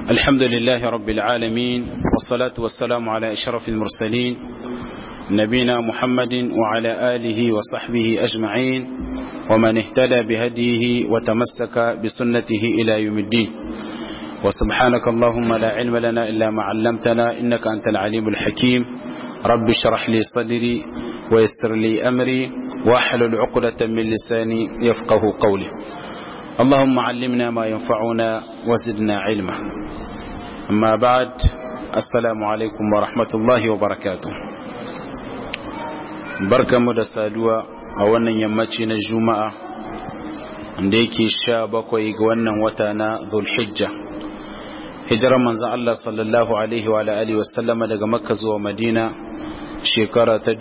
الحمد لله رب العالمين والصلاة والسلام على إشرف المرسلين نبينا محمد وعلى آله وصحبه أجمعين ومن اهتدى بهديه وتمسك بسنته إلى يوم الدين وسبحانك اللهم لا علم لنا إلا ما علمتنا إنك أنت العليم الحكيم رب اشرح لي صدري ويسر لي أمري واحلل عقدة من لساني يفقه قولي اللهم علمنا ما ينفعنا وزدنا علما أما بعد السلام عليكم ورحمة الله وبركاته بركة مدسادوة أولا يمتين الجمعة عندك الشابك ويقوانا وتانا ذو الحجة hijirar manzan Allah sallallahu Alaihi wa Alaihi wasallama daga makka zuwa madina shekara ta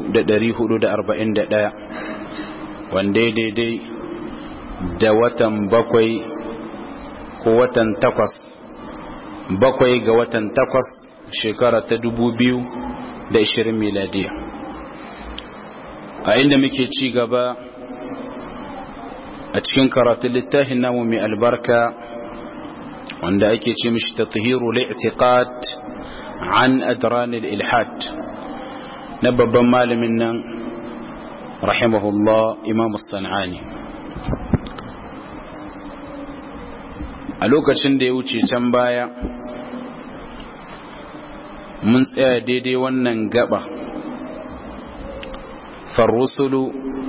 441 wanda daidai da watan bakwai ko watan takwas bakwai ga watan takwas shekara ta 2020 miladiya a inda muke ci gaba a cikin karatun littafin namu mai albarka wanda ake ce mishi tathiru li'tiqad an adran al-ilhad na babban malamin nan rahimahullah imam as-sanani a lokacin da ya wuce can baya mun tsaya daidai wannan gaba farrusulu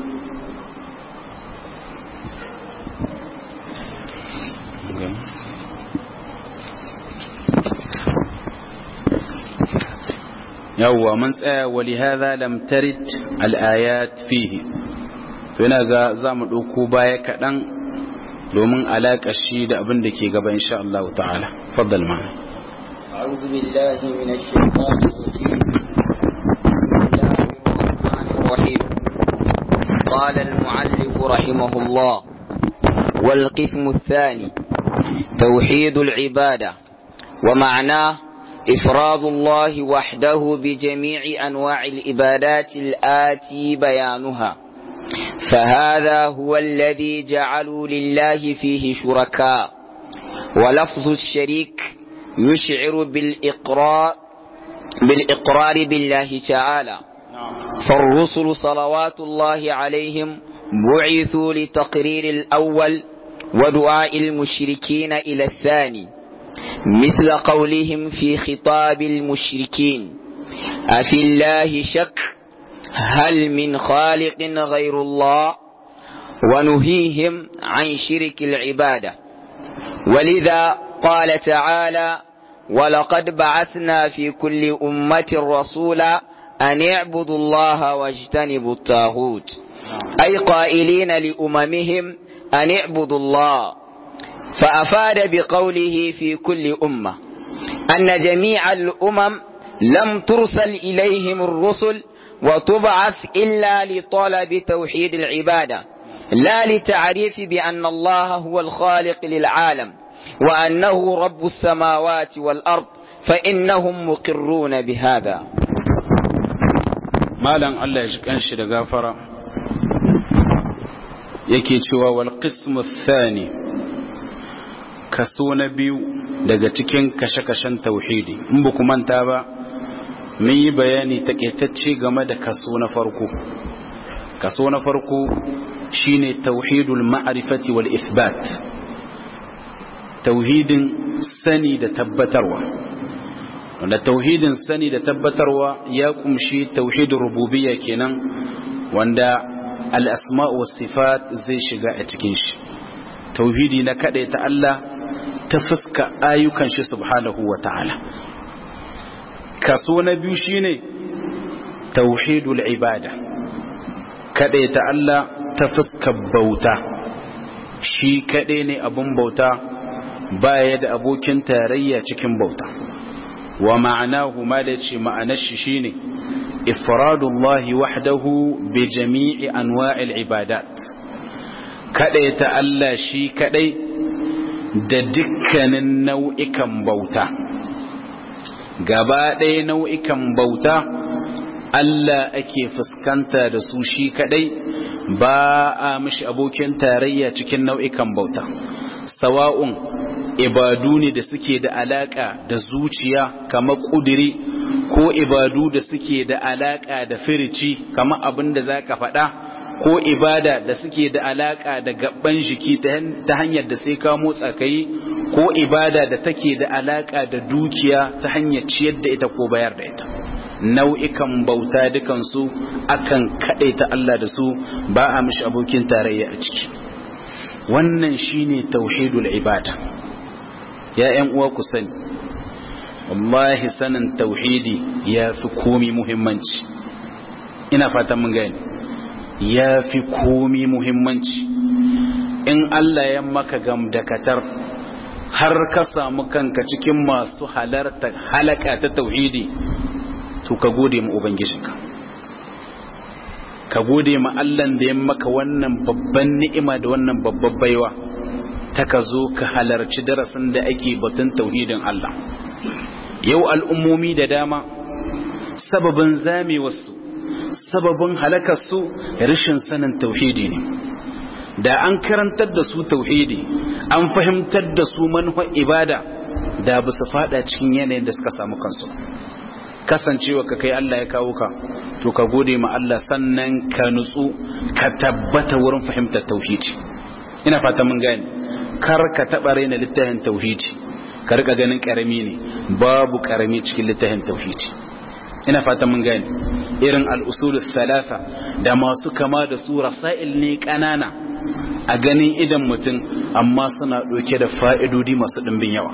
yawwa mun tsaya wali hadha lam tarid al ayat fihi to ina ga zamu dauko baya kadan domin alaka shi da abin da ke gaba insha Allah ta'ala faddal ma أعوذ بالله من الشيطان الرجيم بسم الله الرحمن الرحيم قال المعلف رحمه الله والقسم الثاني توحيد العبادة ومعناه إفراد الله وحده بجميع أنواع العبادات الآتي بيانها فهذا هو الذي جعلوا لله فيه شركاء ولفظ الشريك يشعر بالإقرار بالإقرار بالله تعالى فالرسل صلوات الله عليهم بعثوا لتقرير الأول ودعاء المشركين إلى الثاني مثل قولهم في خطاب المشركين أفي الله شك هل من خالق غير الله ونهيهم عن شرك العبادة ولذا قال تعالى ولقد بعثنا في كل أمة رسولا أن اعبدوا الله واجتنبوا الطاغوت أي قائلين لأممهم أن اعبدوا الله فأفاد بقوله في كل أمة أن جميع الأمم لم ترسل إليهم الرسل وتبعث إلا لطلب توحيد العبادة لا لتعريف بأن الله هو الخالق للعالم وأنه رب السماوات والأرض فإنهم مقرون بهذا مالا الله يشكن شي غفرة yake cewa wal qismu thani kaso na biyu daga cikin kashe-kashen tauhidi in ba ku manta ba mun yi bayani takaitacce game da kaso na farko kaso na farko shine tauhidul ma'rifati wal ithbat tauhidin sani da tabbatarwa wanda tauhidin sani da tabbatarwa ya kumshi tauhidin rububiyya kenan wanda al-asma' was sifat zai shiga a cikin shi tauhidi na ta Allah ta fuska ayyukan shi subhanahu wa ta'ala kaso na biyu shine tauhidul ibada ta Allah ta fuska bauta shi kaɗai ne abun bauta baya da abokin tarayya cikin bauta wa ma'anahu ma da ce ma'anar shi shine ifradullahi wahdahu bi jami'i anwa'il ibadat kadai ta Allah shi kadai da dukkanin nau'ikan bauta gaba ɗaya nau'ikan bauta Allah ake fuskanta da su shi kadai ba a mishi abokin tarayya cikin nau'ikan bauta sawa'un ibadu ne da suke da alaka da zuciya kamar kudiri ko ibadu da suke da alaka da firici kamar abin da za ka faɗa ko ibada da suke da alaka da gaban jiki ta hanyar da sai ka motsa kai ko ibada da take da alaka da dukiya ta hanyar ciyar da ita ko bayar da ita nau'ikan bauta dukansu akan ta Allah da su ba a mishi abokin tarayya a ciki wannan shine tauhidul ibada ya ƴan uwa ku sani wallahi sanin tauhidi ya fi komi muhimmanci ina fatan mun gani ya fi komi muhimmanci in Allah ya maka gamdakatar har ka samu kanka cikin masu halarta halaka ta tauhidi to ka gode ma ubangijinka ka gode ma Allah da ya maka wannan babban ni'ima da wannan babban baiwa ta ka zo ka halarci darasin da ake batun tauhidin Allah yau al'ummomi da dama sababin zamewarsu sababin halakarsu rashin sanin tauhidi ne da an karantar da su tauhidi an fahimtar da su manufar ibada da ba su fada cikin yanayin da suka samu kansu kasancewa ka kai Allah ya kawo ka to ka gode ma Allah sannan ka nutsu ka tabbata wurin fahimtar tauhidi ina fata mun gane kar ka taba raina littafin tauhidi ka rika ganin karami ne babu karami cikin littafin tauhidi ina fata mun gane irin al-usul thalatha da masu kama da su rasail ne kanana a ganin idan mutum amma suna ɗauke da fa'idodi masu ɗimbin yawa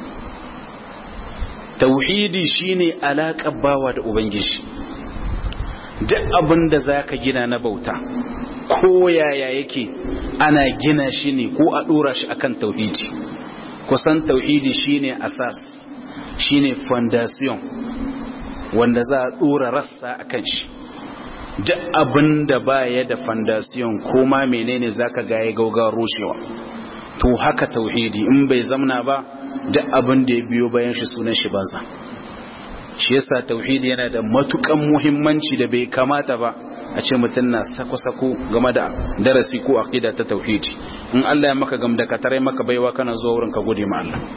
tauhidi shine alaƙar bawa da ubangiji duk abin da za ka gina na bauta ko yaya yake ana gina shi ne ko a ɗora shi akan tauhidi kusan tauhidi shine asas shine foundation wanda za a ɗora rassa akan shi duk abin da baya da fondasiyon ko ma menene zaka ga ya gauga rushewa to haka tauhidi in bai zamna ba duk abin da ya biyo bayan shi sunan shi banza shi yasa tauhidi yana da matukan muhimmanci da bai kamata ba a ce mutum na sako-sako game da darasi ko aqida ta tauhidi in Allah ya maka gamda ka tare maka baiwa kana zuwa wurin ka gode ma Allah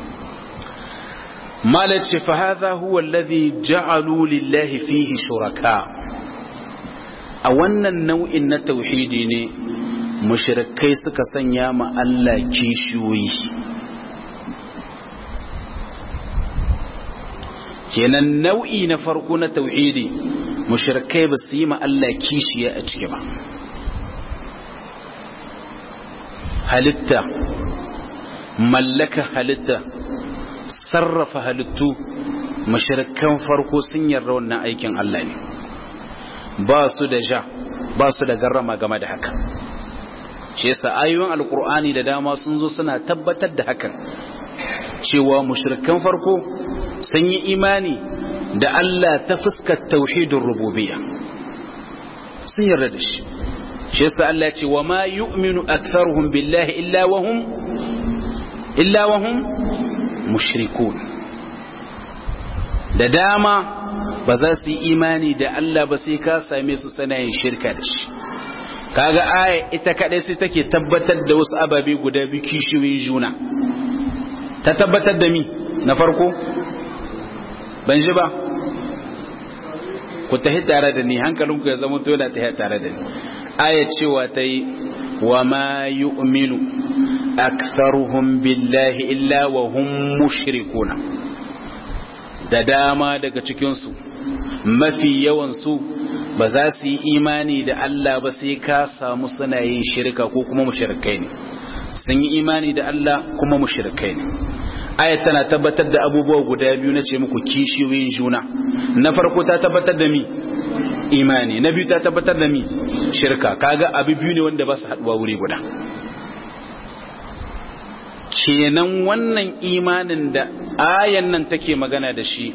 malace fa hadha huwa alladhi ja'alu lillahi fihi shuraka a wannan nau'in na tauhidi ne mushrikai suka sanya ma Allah kishiyoyi kenan nau'i na farko na tauhidi mushrikai ba su yi ma Allah kishiya a ciki ba halitta mallaka halitta sarrafa halittu mushrikan farko sun yarda wannan aikin Allah ne ba su da ja ba su da garrama game da haka shi yasa ayoyin alkur'ani da dama sun zo suna tabbatar da hakan cewa mushrikan farko sun yi imani da Allah ta fuskar tauhidin rububiyya sun yarda da shi shi yasa Allah ya ce wa ma yu'minu aktharuhum billahi illa wa hum illa wa hum mushrikun da dama ba za su yi imani da Allah ba sai ka same su sanayin shirka da shi kaga aya ita kadai sai take tabbatar da wasu ababe guda biyu kishiyoyin juna ta tabbatar da mi na farko ban ji ba ku tahi tare da ni hankalinku ya zama dole ta tare da ni aya cewa ta yi wa ma yu'minu aktharuhum billahi illa wa hum mushrikuna da dama daga cikinsu mafi yawansu ba za su yi imani da Allah ba sai ka samu suna yin shirka ko kuma mushrikai ne sun yi imani da Allah kuma mushrikai ne ayat tana tabbatar da abubuwa guda biyu na ce muku kishiyoyin juna na farko ta tabbatar da mi imani na biyu ta tabbatar da mi shirka kaga abu biyu ne wanda ba su haduwa wuri guda kenan wannan imanin da ayan nan take magana da shi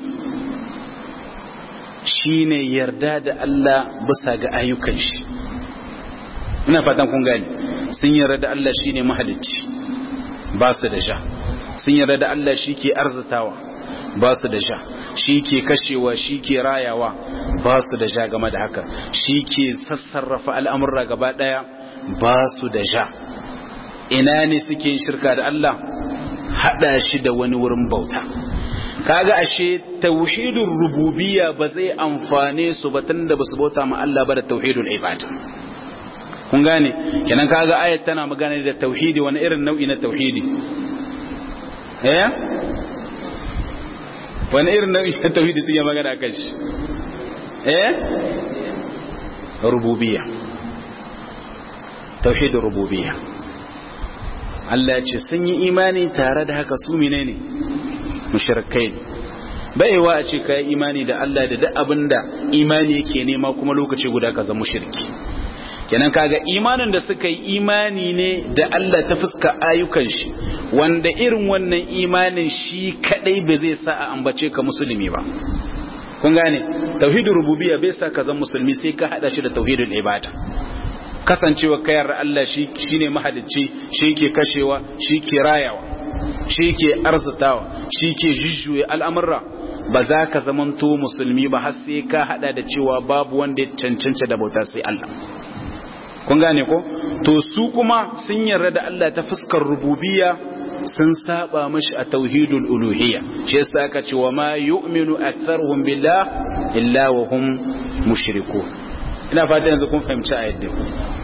shine yarda da Allah bisa ga ayyukan shi ina fatan kun gani sun yarda da Allah shine mahalicci ba su da sha sun yarda da Allah shi ke arzitawa ba su da sha shi ke kashewa shi ke rayawa ba su da sha game da haka shi ke sassarrafa al'amurra gaba ɗaya ba su da sha ina ne suke shirka da Allah hada shi da wani wurin bauta kaga ashe tauhidul rububiyya ba zai amfane su ba tunda basu bauta ma Allah ba da tauhidul ibada kun gane kenan kaga ayat tana magana da tauhidi wani irin nau'i na tauhidi eh wani irin nau'i na tauhidi suke magana kan shi eh rububiyya tauhidul rububiyya Allah ya ce sun yi imani tare da haka su menene mushrikai ne baiwa a ce kai imani da Allah da duk abinda imani yake nema kuma lokaci guda ka zama mushriki kenan kaga imanin da suka yi imani ne da Allah ta fuska ayyukan shi wanda irin wannan imanin shi kadai ba zai sa a ambace ka musulmi ba kun gane tauhidul rububiyya bai sa ka zama musulmi sai ka hada shi da tauhidul ibada kasancewa kayar Allah shi shine mahalicci shi ke kashewa shi ke rayawa shi ke arzitawa shi ke jujjuya al'amurra ba za ka zamanto musulmi ba har sai ka hada da cewa babu wanda ya cancanta da bauta sai Allah kun gane ko to su kuma sun yarda da Allah ta fuskar rububiyya sun saba mashi a tauhidul uluhiyya shi yasa aka ce wa ma yu'minu aktharuhum billah illa wa hum mushrikun ina fata yanzu kun fahimci a yadda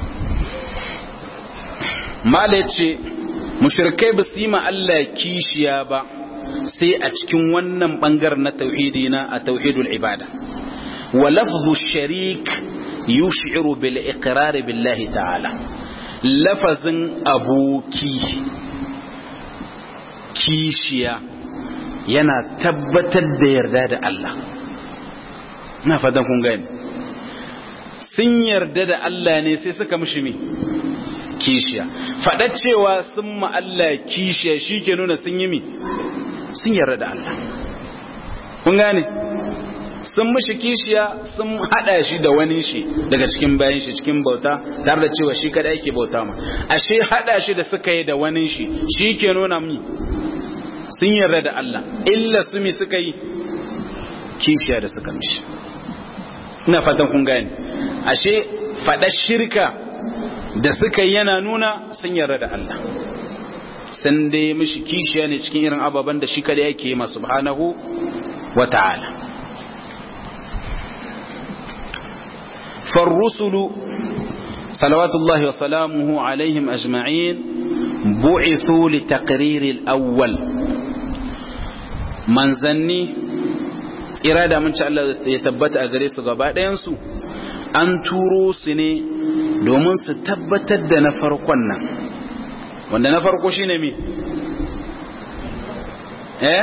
mala ce mushrikai ba su yi ma Allah kishiya ba sai a cikin wannan bangar na tauhidi na a tauhidul ibada wa lafzu sharik yush'iru bil iqrar billahi ta'ala lafazin aboki kishiya yana tabbatar da yarda da Allah ina fatan kun gani sun yarda da Allah ne sai suka mishi mi kishiya faɗa cewa sun ma Allah kishiya shi ke nuna sun yi mi sun yarda da Allah kun gane sun mishi kishiya sun haɗa shi da wani shi daga cikin bayan shi cikin bauta tare da cewa shi kada yake bauta ma ashe haɗa shi da suka yi da wani shi shi ke nuna mi sun yarda da Allah illa su mi suka yi kishiya da suka mishi ina fatan kun gane ashe faɗar shirka da suka yana nuna sun yarda da Allah sun dai mishi kishiya ne cikin irin ababen da shi kada yake yi masu subhanahu wa ta'ala فالرسل صلوات الله وسلامه عليهم أجمعين بعثوا لتقرير الأول من ظني irada mun ci Allah ya tabbata a gare su gaba ɗayansu an turo su ne domin su tabbatar da na farkon nan wanda na farko shine mi eh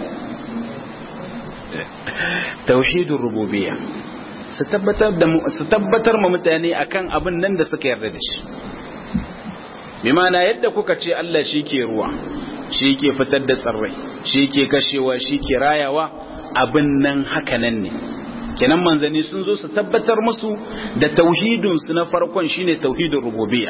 tauhidin rububiyya su tabbatar da su tabbatar ma mutane akan abin nan da suka yarda da shi bi ma'ana yadda kuka ce Allah shi ke ruwa shi ke fitar da tsirrai shi ke kashewa shi ke rayawa abin nan haka nan ne kenan manzanni sun zo su tabbatar musu da tauhidinsu na farkon shine tauhidin rububiyya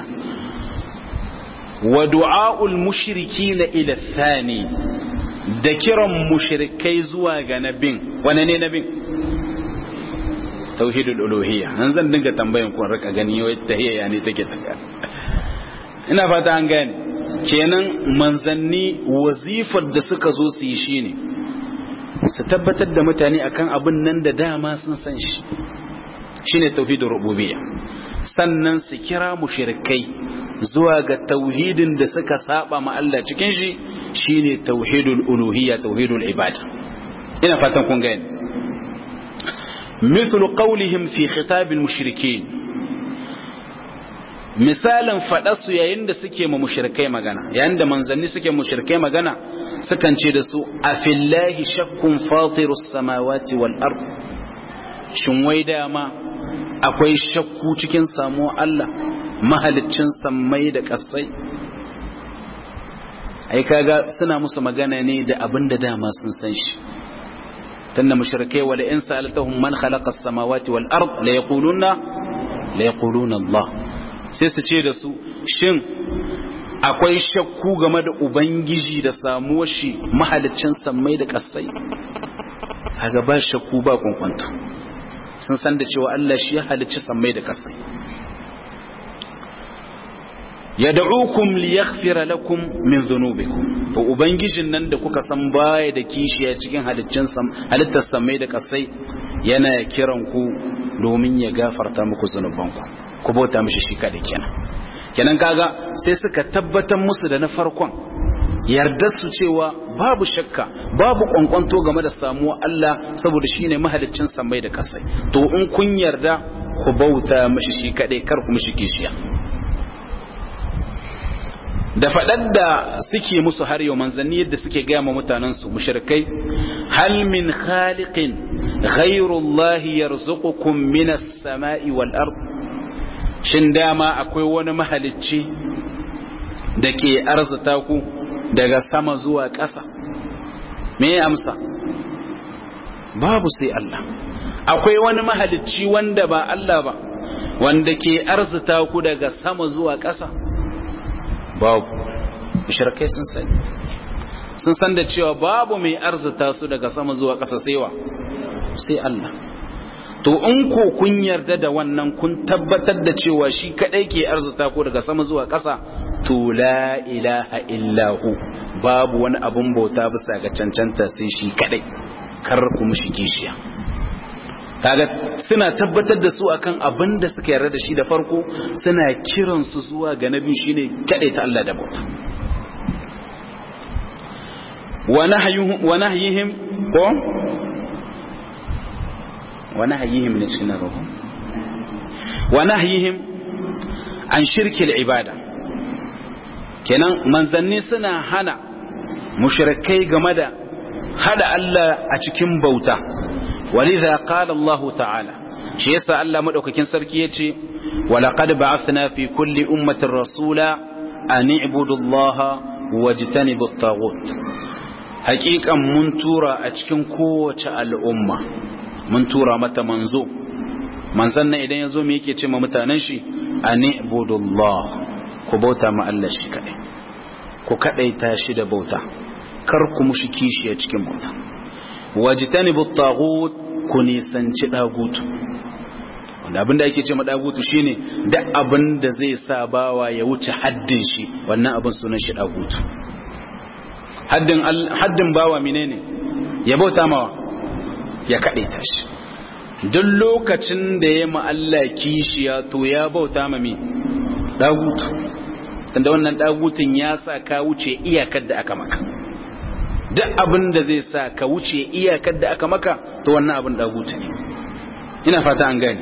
wa du'a'ul mushrikina ila thani da kiran mushrikai zuwa ga nabin wane ne nabin tauhidul uluhiyya nan zan dinga tambayan ku rika gani wai tahiyya ne take taka ina fata an gane kenan manzanni wazifar da suka zo su yi shine su tabbatar da mutane akan abin nan da dama sun san shi shine tauhidul rububiyya sannan su kira mushrikai zuwa ga tauhidin da suka saba ma Allah cikin shi shine tauhidul uluhiyya tauhidul ibada ina fatan kun gane مثل قولهم في خطاب المشركين misalin faɗarsu yayin da suke ma mushrikai magana yayin da manzanni suke mushrikai magana sukan ce da su a fillahi shakkun fatirus samawati wal ard shin wai dama akwai shakku cikin samuwa Allah mahaliccin sammai da ƙasai ai kaga suna musu magana ne da abin da dama sun san shi tunda mushrikai wala in sa'altahum man khalaqa as-samawati wal ard la yaquluna la yaquluna Allah sai su ce da su shin akwai shakku game da ubangiji da samuwar shi mahaliccin sammai da kasai kaga ba shakku ba kwankwanto sun san da cewa Allah shi ya halicci sammai da kasai yad'ukum liyaghfira lakum min dhunubikum to ubangijin nan da kuka san baya da kishiya cikin haliccin sam halittar samai da kasai yana kiran ku domin ya gafarta muku zunubanku ku bauta mishi shi kada kenan kenan kaga sai suka tabbatar musu da na farkon yardar su cewa babu shakka babu kwankwanto game da samuwa Allah saboda shine mahaliccin samai da kasai to in kun yarda ku bauta mishi shi kadai kar ku mishi kishiya da faɗar da suke musu har yau manzanni yadda suke gaya ma mutanensu mushrikai hal min khaliqin ghayrullahi yarzuqukum minas sama'i wal ard shin dama akwai wani mahalicci da ke arzuta ku daga sama zuwa ƙasa me ya amsa babu sai Allah akwai wani mahalicci wanda ba Allah ba wanda ke arzuta ku daga sama zuwa ƙasa babu mushrikai sun sani sun san da cewa babu mai arzuta su daga sama zuwa ƙasa sai wa sai Allah to in ko kun yarda da wannan kun tabbatar da cewa shi kadai ke arzuta ku daga sama zuwa ƙasa to la ilaha illahu babu wani abun bauta bisa ga cancanta sai shi kadai kar ku mushi kishiya kaga suna tabbatar da su akan abin da suka yarda da shi da farko suna kiran su zuwa ga nabi shine kadai ta Allah da bauta wa nahyuhum wa nahyihim ko wa nahyihim ne cikin nan wa nahyihim an shirki al-ibada kenan manzanni suna hana mushrikai game da hada Allah a cikin bauta ولذا قال الله تعالى shi yasa Allah madaukakin sarki yace walaqad ba'athna fi kulli ummatin rasula an i'budu Allah wajtanibu at-taghut haqiqan mun tura a cikin kowace al'umma mun tura mata manzo manzon nan idan yazo me yake ce ma mutanen shi an i'budu Allah ku bauta ma Allah shi kadai ku kadaita shi da bauta kar ku mushi kishi a cikin bauta wajtanibu at-taghut ku nisanci dagutu wanda abinda ake ce ma dagutu shine duk abin da zai sa bawa ya wuce haddin shi wannan abin sunan shi dagutu haddin haddin bawa menene ya bauta mawa ya kadaita shi duk lokacin da ya ma Allah kishiya to ya bauta ma me dagutu tunda wannan dagutun ya sa ka wuce iyakar da aka maka duk abin da zai sa ka wuce iyakar da aka maka to wannan abin dagutu ne ina fata an gani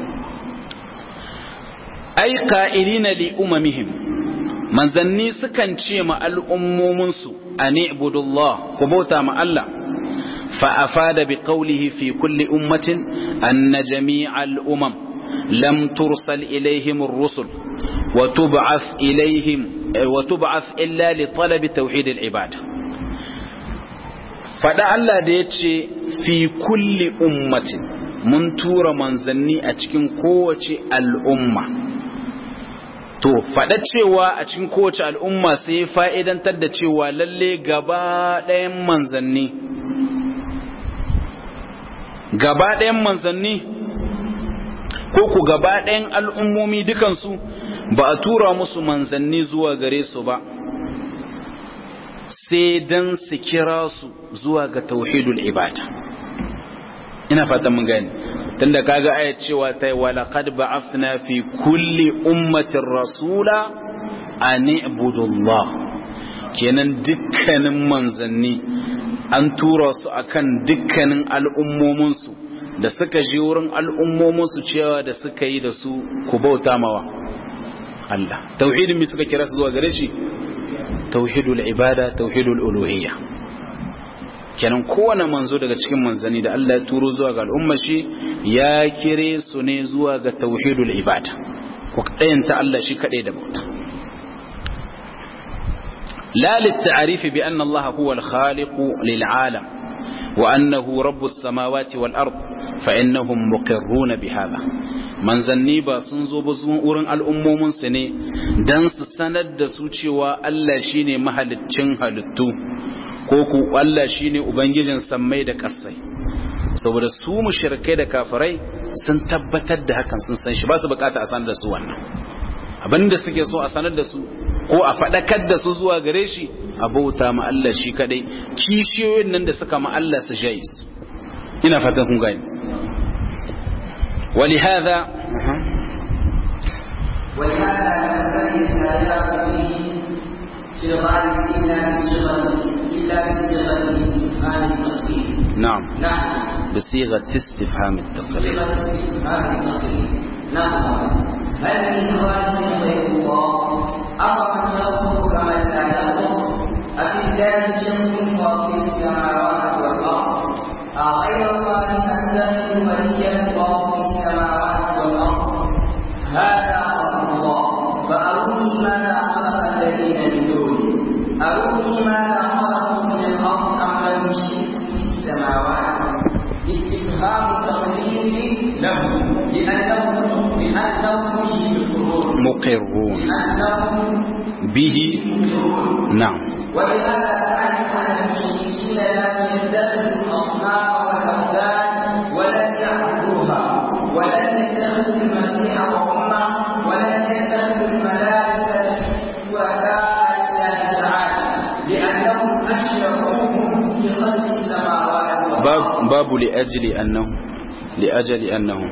ai qa'ilina li umamihim manzanni sukan ce ma al'ummomin su ani ibudullah ku bauta ma Allah fa afada bi qawlihi fi kulli ummatin anna jami'al umam lam tursal ilaihim ar-rusul wa tub'ath ilaihim wa tub'ath illa li talabi tauhid al-ibadah faɗa Allah da ya ce fi kulli ummatin mun tura manzanni a cikin kowace al'umma to faɗa cewa a cikin kowace al'umma sai fa'idantar da cewa lalle gaba ɗayan manzanni gaba ɗayan manzanni ko ku gaba ɗayan al'ummomi dukansu ba a tura musu manzanni zuwa gare su ba sai dan su kira su zuwa ga tauhidul ibada ina fatan mun gani tunda kaga ayat cewa ta wala qad ba'athna fi kulli ummatin rasula an ibudullah kenan dukkanin manzanni an tura su akan dukkanin al'ummomin su da suka je wurin al'ummomin su cewa da suka yi da su ku bauta mawa Allah tauhidin mi suka kira su zuwa gare shi tauhidul ibada tauhidul uluhiyya kenan kowane manzo daga cikin manzani da Allah ya turo zuwa ga al'umma shi ya kire su ne zuwa ga tauhidul ibada ku kadayanta Allah shi kadai da bauta la litta'arifi bi anna Allah huwa al-khaliq lil alam wa annahu rabbus samawati wal ard fa innahum muqirruna bi hadha manzanni ba sun zo ba wurin al'ummomin su ne dan su sanar da su cewa Allah shine mahaliccin halittu ko ku Allah shine ubangijin sammai da ƙasai saboda su mushrikai da kafirai sun tabbatar da hakan sun san shi ba su bukata a sanar da su wannan abinda suke so a sanar da su ko a faɗakar da su zuwa gare shi a bauta ma Allah shi kadai kishiyoyin nan da suka ma Allah su jayi ina fatan kun gani ولهذا ولهذا ينبغي الآيات فيه في الغالب إلا بصيغة إلا بصيغة الاستفهام التقرير نعم نعم بصيغة استفهام التقرير صيغة الاستفهام التقرير نعم هل من خالق غير الله أفمن يخلق كمن لا يخلق أفي الله شك فاطر السماوات والأرض أغير الله أتخذ وليا فاطر السماوات والأرض هذا أمر الله فأروني ماذا خلق الذين من دونه أروني ماذا خلقوا من الأرض أم لم يشركوا في السماوات استفهام تقرير له لأنهم لأنهم به يقرون مقرون لأنهم به يقرون نعم ولهذا تعرف أن المشركين لم يتخذوا الأصنام والأوثان ولم يعبدوها ولم يتخذوا المسيح وأمه ولم يتخذوا الملائكة شركاء لله تعالى لأنهم أشركوهم في خلق السماوات والأرض باب باب لأجل أنه لأجل أنه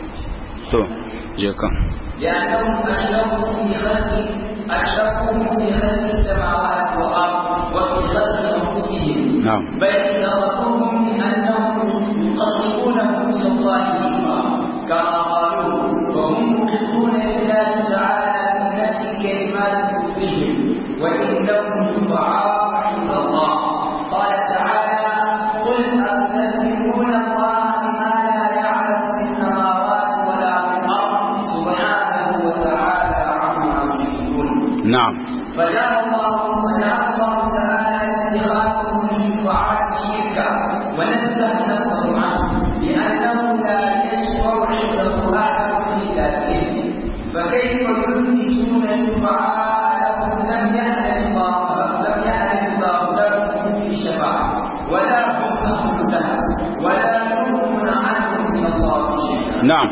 تو جيكا لأنهم أشركوا في خلق أشركوا في خلق السماوات والأرض وفي خلق أنفسهم نعم بل ضربوهم بأنهم يقربونهم إلى الله ذكرا كما قالوا وهم مقرون لله تعالى في نفس كلمات كفرهم وإنهم شفعاء عند الله قال تعالى قل أتذكرون الله بما لا يعلم في السماوات ولا في الأرض سبحانه وتعالى عما يشركون نعم فجعل الله وجعل الله تعالى اتخاذهم من شفعاء شركا ونزه نفسه عنه لانه لا يشفع عنده احد الا باذنه فكيف يثبتون شفعاء لهم لم يأذن الله لم يأذن الله لهم في شفاعة ولا هم أهل لها ولا يغنون عنهم من الله شيئا نعم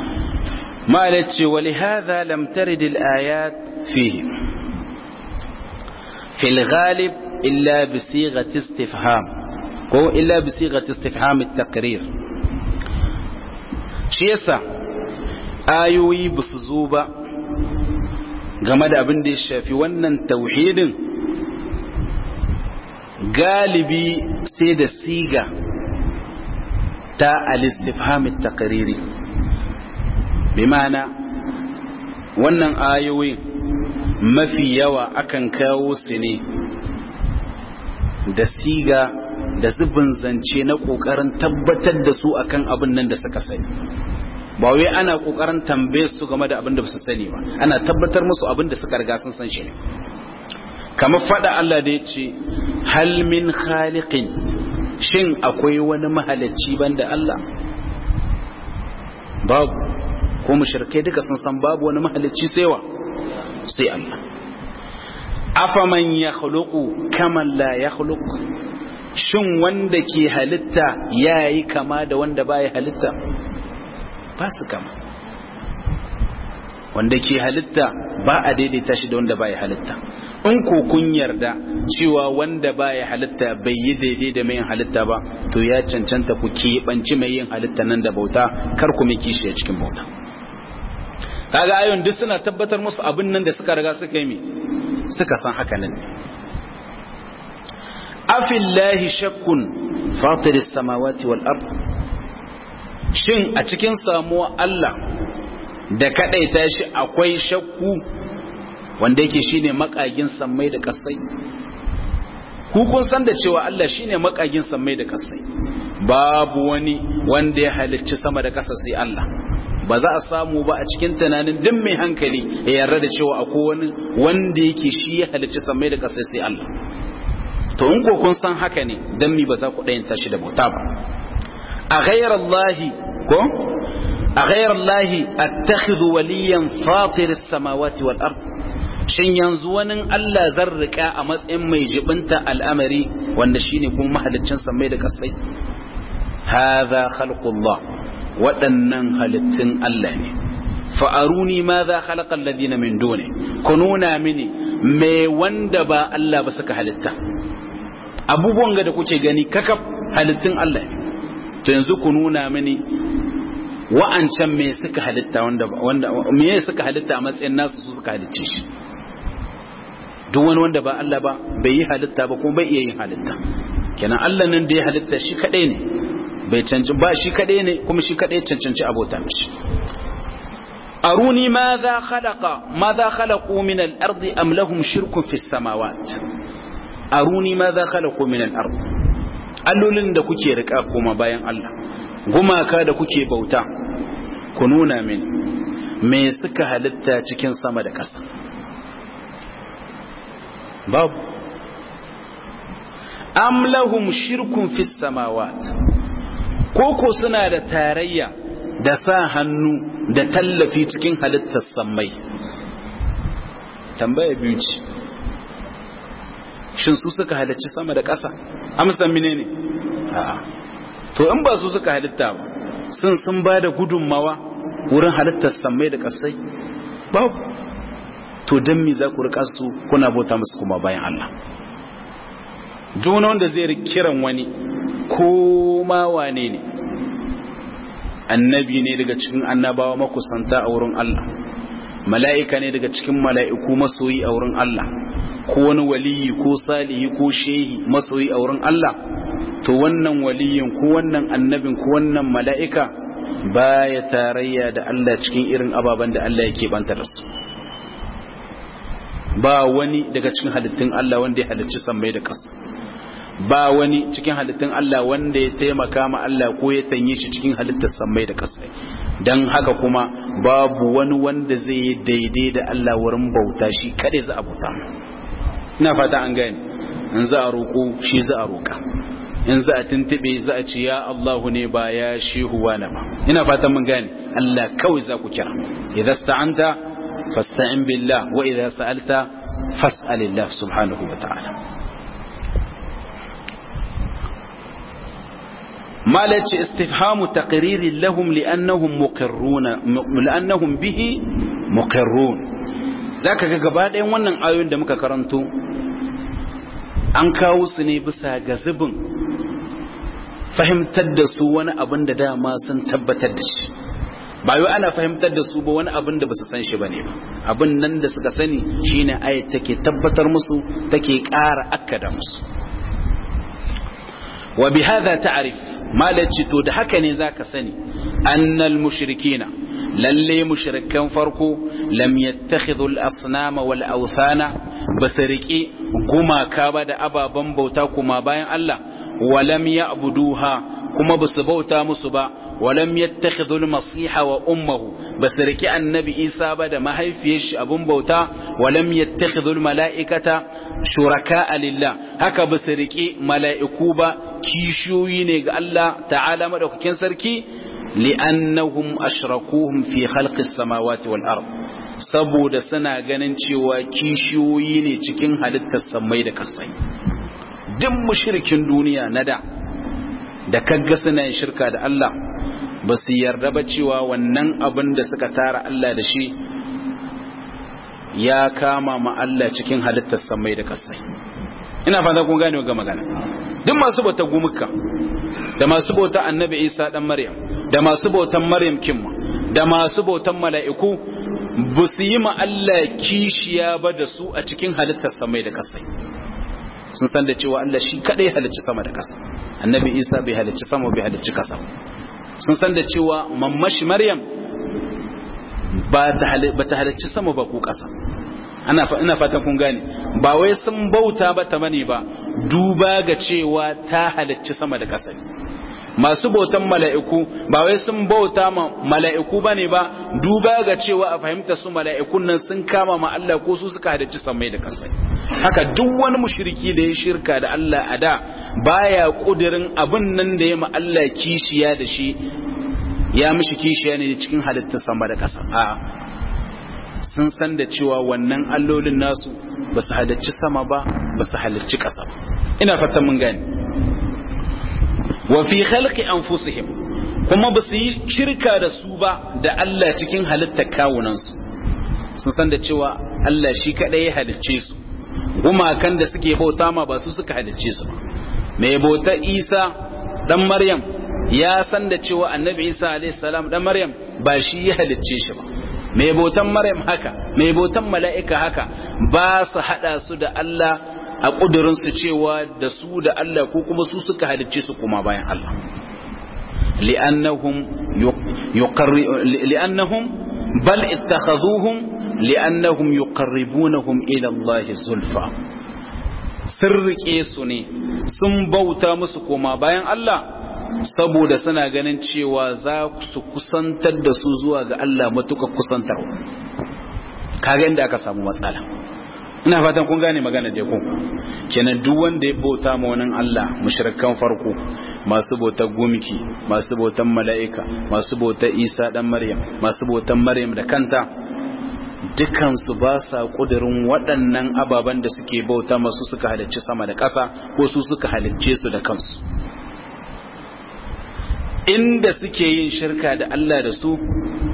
ما قالتش ولهذا لم ترد الآيات فيه في الغالب إلا بصيغة استفهام هو إلا بصيغة استفهام التقرير shi yasa ayoyi ba su zo ba game da abin da ya shafi wannan tauhidin galibi sai da siga ta al-istifham at-taqriri bi ma'ana wannan ayoyin mafi yawa akan kawo su ne da siga da zubin zance na kokarin tabbatar da su akan abin nan da suka sani ba wai ana kokarin tambaye su game da abin da su sani ba ana tabbatar musu abin da suka riga sun san shi ne kamar fada Allah da ya ce hal min khaliqin shin akwai wani mahalicci banda Allah babu ko mushrikai duka sun san babu wani mahalicci sai wa sai Allah afaman yakhluqu kaman la yakhluqu shin wanda ke halitta yayi kama da wanda baya halitta ba su kama wanda ke halitta ba a daidaita shi da wanda baya halitta in ko kun yarda cewa wanda baya halitta bai yi daidai da mai yin halitta ba to ya cancanta ku keɓanci mai yin halitta nan da bauta kar ku mai kishi a cikin bauta kaga ayon duk suna tabbatar musu abin nan da suka riga suka yi mi suka san haka nan ne afillahi shakkun fatiris samawati wal ard shin a cikin samuwa Allah da kadaita shi akwai shakku wanda yake shine makagin sammai da kasai ku kun san da cewa Allah shine makagin sammai da kasai babu wani wanda ya halicci sama da kasa sai Allah ba za a samu ba a cikin tunanin duk mai hankali ya yarda da cewa akwai wani wanda yake shi ya halicci sammai da kasai sai Allah to in ko kun san haka ne dan mi ba za ku dayin tashi da bauta ba a ghayar Allah ko a ghayar Allah attakhidhu waliyan fatir as-samawati wal ard shin yanzu wani Allah zan rika a matsayin mai jibinta al'amari wanda shine kuma mahaliccin samai da kasai hadha khalqullah waɗannan halittun Allah ne fa aruni ma za khalaqa alladhina min duni ku nuna mini me wanda ba Allah ba suka halitta abubuwan ga da kuke gani kakaf halittun Allah to yanzu ku nuna mini wa'ancan me suka halitta wanda wanda me suka halitta a matsayin nasu su suka halicce shi duk wani wanda ba Allah ba bai yi halitta ba kuma bai iya yin halitta kenan Allah nan da ya halitta shi kadai ne bai cancanci ba shi kadai ne kuma shi kadai cancanci abota mishi aruni ma za khalaqa ma za khalaqu min al-ardi am lahum shirkun fi samawat aruni ma za khalaqu min al-ard allolin da kuke rika kuma bayan Allah gumaka da kuke bauta ku nuna min me suka halitta cikin sama da ƙasa babu am lahum shirkun fi samawat koko suna da tarayya da sa hannu da tallafi cikin halittar sammai tambaya biyu ce shin su suka halicci sama da ƙasa amsa mine ne a'a to in ba su suka halitta ba sun sun ba da gudunmawa wurin halittar sammai da ƙasai babu to don me za ku rika su kuna bauta musu kuma bayan Allah juna wanda zai kiran wani ko ma wane ne annabi ne daga cikin annabawa makusanta a wurin Allah mala'ika ne daga cikin mala'iku masoyi a wurin Allah ko wani waliyi ko salihi ko shehi masoyi a wurin Allah to wannan waliyin ko wannan annabin ko wannan mala'ika baya tarayya da Allah cikin irin ababen da Allah yake banta da su ba wani daga cikin halittun Allah wanda ya halicci sammai da ƙasa ba wani cikin halittun Allah wanda ya taimaka ma Allah ko ya tanye shi cikin halittar sammai da ƙasa don haka kuma babu wani wanda zai yi daidai da Allah wurin bauta shi kaɗai za a bauta ina fata an gani in za a roƙo shi za a roƙa in za a tuntube za a ce ya Allahu ne ba ya shehu wani ba ina fata mun gane Allah kawai za ku kira idan sta'anta fasta'in billah wa idan sa'alta fas'alillah subhanahu wa ta'ala malaci istifhamu taqririn lahum li'annahum muqirruna li'annahum bihi muqirrun zaka ga gaba ɗayan wannan ayoyin da muka karanto an kawo su ne bisa ga zubin fahimtar da su wani abin da dama sun tabbatar da shi ba yau ana fahimtar da su ba wani abin da ba su san shi ba ne ba abin nan da suka sani shine ayat take tabbatar musu take ƙara akkada musu wa bi hadha ta'rif malaci to da haka ne zaka sani annal mushrikina lalle mushrikan farko lam yattakhidhu al-asnama wal awthana basariki gumaka ba da ababan bauta kuma bayan Allah walam ya'buduha kuma basu bauta musu ba walam yattakhidhu al-masiha wa ummuhu basariki annabi Isa ba da mahaifiyar shi abun bauta walam yattakhidhu al-mala'ikata shuraka lillah haka basariki mala'iku ba kishiyoyi ne ga Allah ta'ala madaukakin sarki li'annahum ashrakuhum fi khalqis samawati wal ard saboda suna ganin cewa kishiyoyi ne cikin halittar samai da kasai duk mushrikin duniya na da da kaga suna yin shirka da Allah ba su yarda ba cewa wannan abin da suka tara Allah da shi ya kama ma Allah cikin halittar samai da kasai ina fata kun gane ga magana duk masu bauta gumuka da masu bauta annabi Isa dan Maryam da masu bautan Maryam kimma da masu bautan mala'iku ba su yi ma Allah kishiya ba da su a cikin halittar samai da kasai sun san da cewa Allah shi kadai halicci sama da kasa annabi Isa bai halicci sama bai halicci kasa sun san da cewa mammashi Maryam ba ta halicci sama ba ko kasa ana ina fatan kun gane ba wai sun bauta ba ta bane ba duba ga cewa ta halicci sama da ƙasa ne masu bautan mala'iku ba wai sun bauta ma mala'iku bane ba duba ga cewa a fahimta su mala'ikun nan sun kama ma Allah ko su suka halicci samai da ƙasa haka duk wani mushriki da ya shirka da Allah a da baya kudirin abin nan da ya ma Allah kishiya da shi ya mishi kishiya ne cikin halittar sama da ƙasa a'a sun san da cewa wannan allolin nasu ba su halarci sama ba ba su halarci ƙasa ba ina fatan mun gani wa fi khalqi anfusihim kuma ba su yi shirka da su ba da Allah cikin halittar kawunansu sun san da cewa Allah shi kaɗai ya halicce su gumakan da suke bauta ma ba su suka halicce su ba mai bautar isa dan maryam ya san da cewa annabi isa alaihi salam dan maryam ba shi ya halicce shi ba mai bautan maryam haka mai bautan mala'ika haka ba su hada su da Allah a ƙudurinsu cewa da su da Allah ko kuma su suka halicce su kuma bayan Allah li'annahum li'annahum bal ittakhazuhum li'annahum yuqarribunahum ila Allah zulfa sun rike su ne sun bauta musu koma bayan Allah saboda suna ganin cewa za su kusantar da su zuwa ga Allah matuƙa kusantarwa kaga inda aka samu matsala ina fatan kun gane magana da ku kenan duk wanda ya bauta ma wani Allah mushrikan farko masu bautar gumki masu bautar mala'ika masu bautar Isa dan Maryam masu bautar Maryam da kanta dukansu ba sa kudirin waɗannan ababen da suke bauta masu suka halicci sama da ƙasa ko su suka halicce su da kansu inda suke yin shirka da Allah da su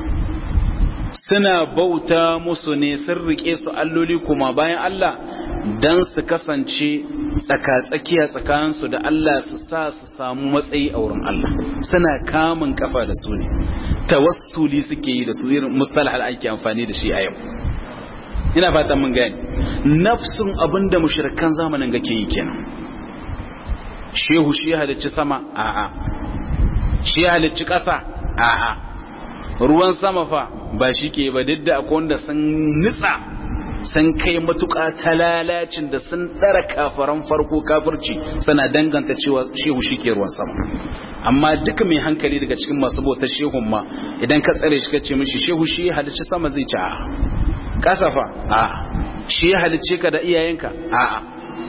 suna bauta musu ne sun rike su alloli kuma bayan Allah don su kasance tsaka-tsakiya tsakaninsu da Allah su sa su samu matsayi a wurin Allah suna kamun kafa da su ne tawassuli suke yi da su irin mustalah ake amfani da shi a yau ina fatan mun gani nafsun abinda mushrikan zamanin gake yi kenan shehu shi halicci sama a'a shi halicci ƙasa a'a ruwan sama fa ba shi ke ba duk da akwai wanda sun nitsa sun kai matuƙa ta lalacin da sun ɗara kafaran farko kafirci suna danganta cewa shehu shi ke ruwan sama amma duka mai hankali daga cikin masu bauta shehun ma idan ka tsare shi ka ce mishi shehu shi ya halicci sama zai ci a'a ƙasa fa a'a shi ya halicce ka da iyayenka a'a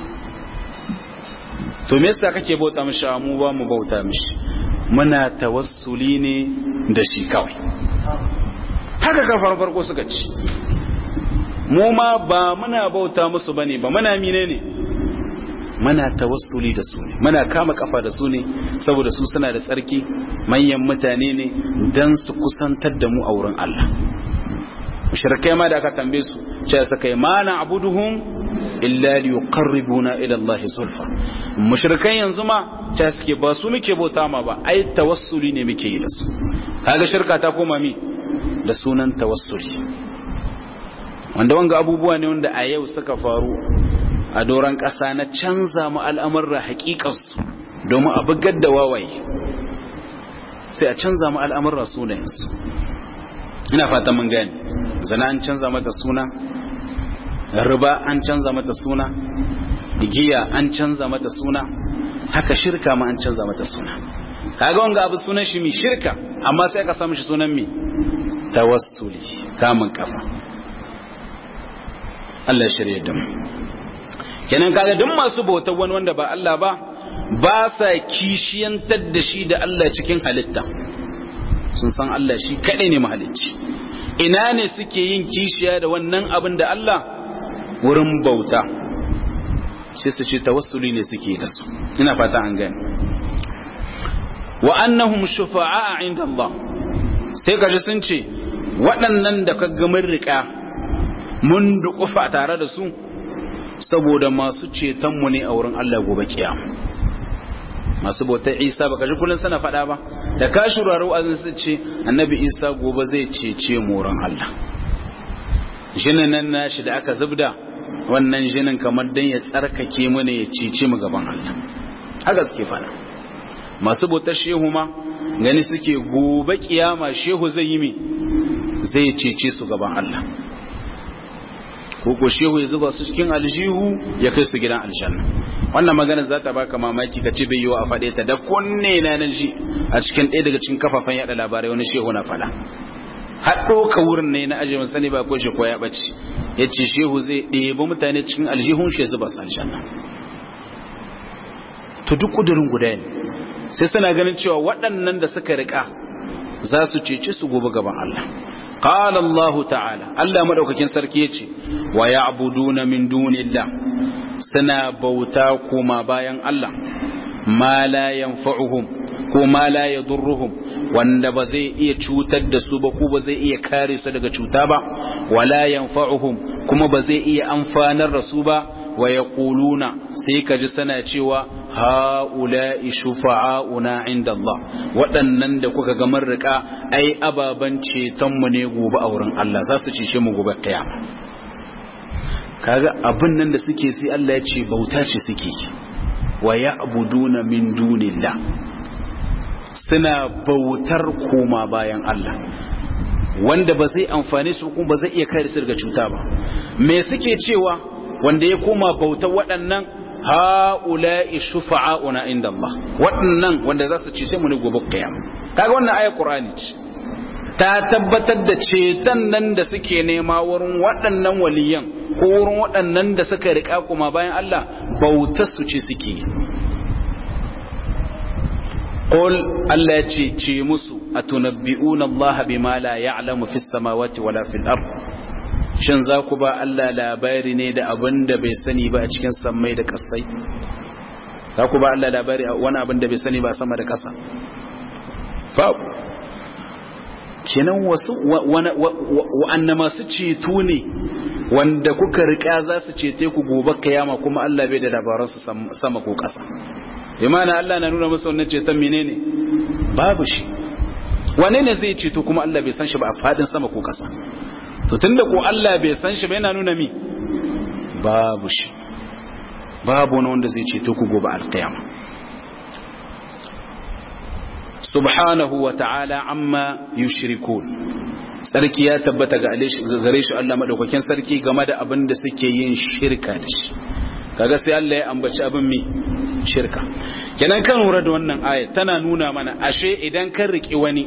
to me yasa kake bauta mishi mu ba mu bauta mishi muna tawassuli ne da shi kawai haka kafar farko suka ci mu ma ba muna bauta musu bane ba muna mine ne muna tawassuli da su ne muna kama kafa da su ne saboda su suna da tsarki manyan mutane ne dan su kusantar da mu a wurin Allah mushrikai ma da aka tambaye su cewa sakai ma na abuduhum illa li yuqarribuna ila Allah zulfa mushrikai yanzu ma ta suke ba su muke bauta ma ba ai tawassuli ne muke yi da su kaga shirka ta koma mi da sunan tawassuli wanda wanga abubuwa ne wanda a yau suka faru a doron ƙasa na canza mu al'amurra haƙiƙarsu domin a bugar da wawaye sai a canza mu al'amurra sunayensu ina fata mun gani zana an canza mata suna riba an canza mata suna giya an canza mata suna haka shirka ma an canza mata suna kaga wanga abu sunan shi mi shirka amma sai ka samu shi sunan mi tawassuli kamun kafa Allah ya shirye da mu kenan kaga duk masu bautar wani wanda ba Allah ba ba sa kishiyantar da shi da Allah cikin halitta sun san Allah shi kadai ne mahalicci ina ne suke yin kishiya da wannan abin da Allah wurin bauta sai su ce tawassuli ne suke da su ina fata an gani wa annahum shufa'a inda Allah sai kaji sun ce waɗannan da ka mun riƙa mun duƙufa tare da su saboda masu cetonmu ne a wurin Allah gobe kiyama masu bautar Isa baka ji kullun sana faɗa ba da ka shurara wa'azin su ce annabi Isa gobe zai cece mu wurin Allah jinin nan nashi da aka zubda wannan jinin kamar dan ya tsarkake mu ne ya cece mu gaban Allah haka suke faɗa masu bautar shehu ma gani suke gobe kiyama shehu zai yi mi zai cece su gaban Allah ko ko shehu ya zuba su cikin aljihu ya kai su gidan aljanna wannan magana za ta baka mamaki ka ce bai yiwa a faɗe ta da kunne na na ji a cikin ɗaya daga cikin kafafen yaɗa labarai wani shehu na faɗa haɗo ka wurin ne na ajiye sani ba ko shi ko ya ɓace ya ce shehu zai ɗebi mutane cikin aljihun shi ya zuba su aljanna to duk ƙudurin guda ne sai suna ganin cewa waɗannan da suka riƙa za su cece su gobe gaban Allah قال الله تعالى الله مدوكاkin sarki yace wa ya'buduna min dunillah suna bauta kuma bayan Allah ma la yanfa'uhum ko ma la yadurruhum wanda ba zai iya cutar da su ba ko ba zai iya kare su daga cuta ba wala yanfa'uhum kuma ba zai iya amfanar da su ba wa yaquluna sai ka ji sana cewa ha'ula'i shufa'auna inda Allah waɗannan da kuka ga mun rika ai ababan ceton mu ne gobe a wurin Allah za su cece mu gobe kiyama kaga abin nan da suke sai Allah ya ce bauta ce suke wa ya'buduna min dunillah suna bautar koma bayan Allah wanda ba zai amfane su kuma ba zai iya kare su daga cuta ba me suke cewa wanda ya koma bautar waɗannan ha'ula'i shufa'auna inda Allah waɗannan wanda za su ce mu ne gobe kiyama kaga wannan ayar Qur'ani ce ta tabbatar da ceton nan da suke nema wurin waɗannan waliyan ko wurin waɗannan da suka riƙa kuma bayan Allah bautar su ce suke Qul Allah ya ce ce musu atunabbi'una Allah bima la ya'lamu fis samawati wala fil ard shin za ku ba Allah labari ne da abin da bai sani ba a cikin sammai da kasai za ku ba Allah labari wani abin da bai sani ba sama da kasa babu kenan wasu wa'anna masu ceto ne wanda kuka rika za su cete ku gobe kiyama kuma Allah bai da labaransu sama ko ƙasa imana Allah na nuna musu wannan ceton menene babu shi wane ne zai ceto kuma Allah bai san shi ba a fadin sama ko ƙasa to tunda ko Allah bai san shi ba yana nuna mi babu shi babu wani wanda zai ceto ku gobe alkiyama subhanahu wa ta'ala amma yushrikun sarki ya tabbata ga gare shi Allah madaukakin sarki game da abin da suke yin shirka da shi kaga sai Allah ya ambaci abin mi shirka kenan kan lura da wannan aya tana nuna mana ashe idan kan riki wani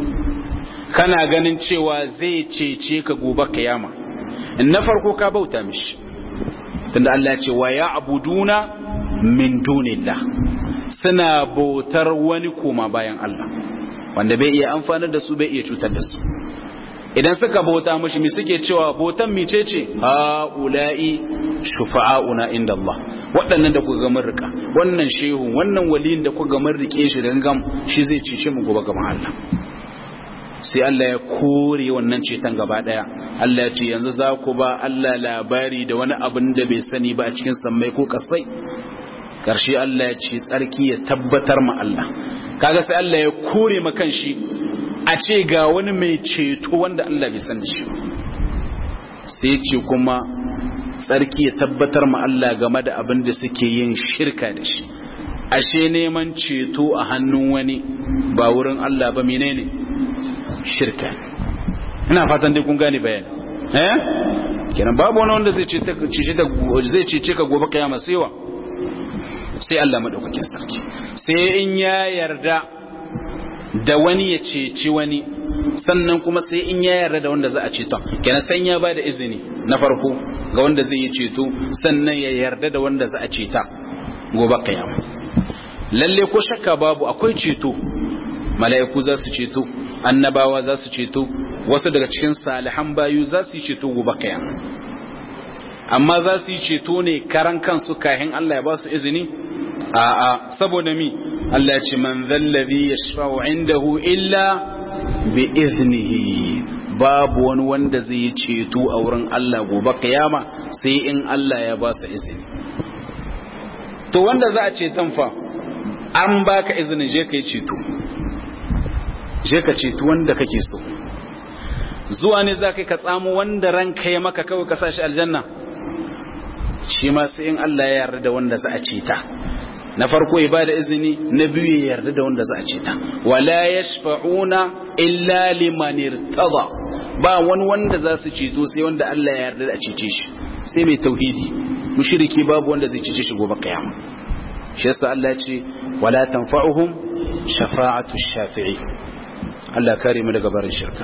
kana ganin cewa zai cece ka gobe kiyama in na farko ka bauta mishi tunda Allah ya ce wa ya'buduna min dunillah suna bautar wani koma bayan Allah wanda bai iya amfanar da su bai iya cutar da su idan suka bauta mashi mi suke cewa bautan mice ce ula'i shufa'auna inda Allah waɗannan da kuka gamar rika wannan shehu wannan waliyin da kuka gamar rike shi da gam shi zai cece mu gobe gaban Allah sai Allah ya kore wannan ceton gaba daya Allah ya ce yanzu za ku ba Allah labari da wani abin da bai sani ba a cikin sammai ko kasai karshe Allah ya ce tsarki ya tabbatar ma Allah kaga sai Allah ya kore ma kanshi a ce ga wani mai ceto wanda Allah bai san shi sai ce kuma tsarki ya tabbatar ma Allah game da abin da suke yin shirka da shi ashe neman ceto a hannun wani ba wurin Allah ba menene shirka ina fatan dai kun gane bayani eh kenan babu wani wanda zai ce zai cece ka gobe kiyama sai wa sai Allah madaukakin sarki sai in ya yarda da wani ya ceci wani sannan kuma sai in ya yarda da wanda za a ceto kenan san ya ba da izini na farko ga wanda zai yi ceto sannan ya yarda da wanda za a ceta gobe kiyama lalle ko shakka babu akwai ceto mala'iku za su ceto annabawa za su ceto wasu daga cikin salihan bayu za su yi ceto gobe kiyama amma za su yi ceto ne karan kansu kahin Allah ya ba su izini a'a saboda mi Allah ya ce man zallabi yashfa'u indahu illa bi iznihi babu wani wanda zai yi ceto a wurin Allah gobe kiyama sai in Allah ya ba su izini to wanda za a ceton fa an baka izini je ka yi ceto je ka ceto wanda kake so zuwa ne za ka tsamo wanda ranka ya maka kawai ka sa shi aljanna shi ma sai in Allah ya yarda da wanda za a ceta na farko ya bada izini na biyu ya yarda da wanda za a ceta wala yashfa'una illa liman irtada ba wani wanda za su ceto sai wanda Allah ya yarda da a cece shi sai mai tauhidi mushriki babu wanda zai cece shi gobe kiyama shi yasa Allah ya ce wala tanfa'uhum shafa'atu shafi'i Allah kare mu daga barin shirka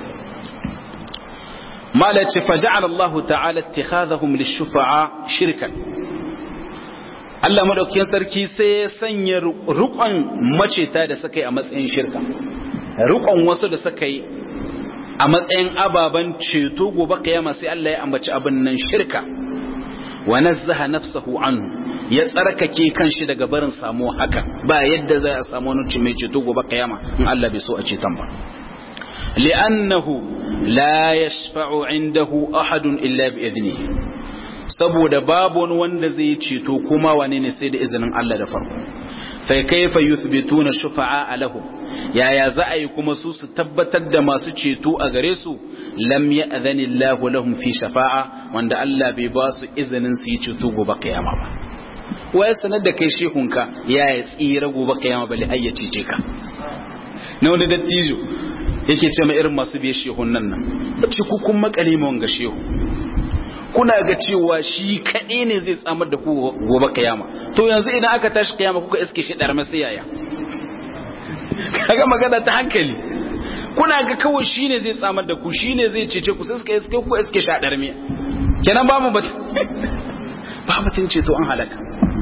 mala ce faja'ala Allah ta'ala ittikhadhahum lish-shufa'a shirkan Allah madaukakin sarki sai ya sanya rukon maceta da suka yi a matsayin shirka rukon wasu da suka yi a matsayin ababen ceto gobe kiyama sai Allah ya ambaci abin nan shirka wa nazzaha nafsahu anhu ya tsarkake kanshi daga barin samu haka ba yadda zai a samu wani mai ceto gobe kiyama in Allah bai so a ceton ba li'annahu la yashfa'u indahu ahadun illa bi idnihi saboda babu wani wanda zai ceto kuma wane ne sai da izinin Allah da farko fa kaifa yuthbituna shufa'a lahum yaya za a yi kuma su su tabbatar da masu ceto a gare su lam ya'zani Allahu lahum fi shafa'a wanda Allah bai ba su izinin su yi ceto gobe kiyama ba wai sanar da kai shehunka ya ya tsira gobe kiyama bale har ya cece ka na wani dattijo yake ce ma irin masu biye shehun nan nan ce ku kun makale mu wanga shehu kuna ga cewa shi kaɗai ne zai tsamar da ku gobe kiyama to yanzu idan aka tashi kiyama kuka iske shi ɗar masu yaya kaga magana ta hankali kuna ga kawai shi ne zai tsamar da ku shi ne zai cece ku sai suka iske ku iske shi a ɗar miya kenan ba mu batun ba batun ceto an halaka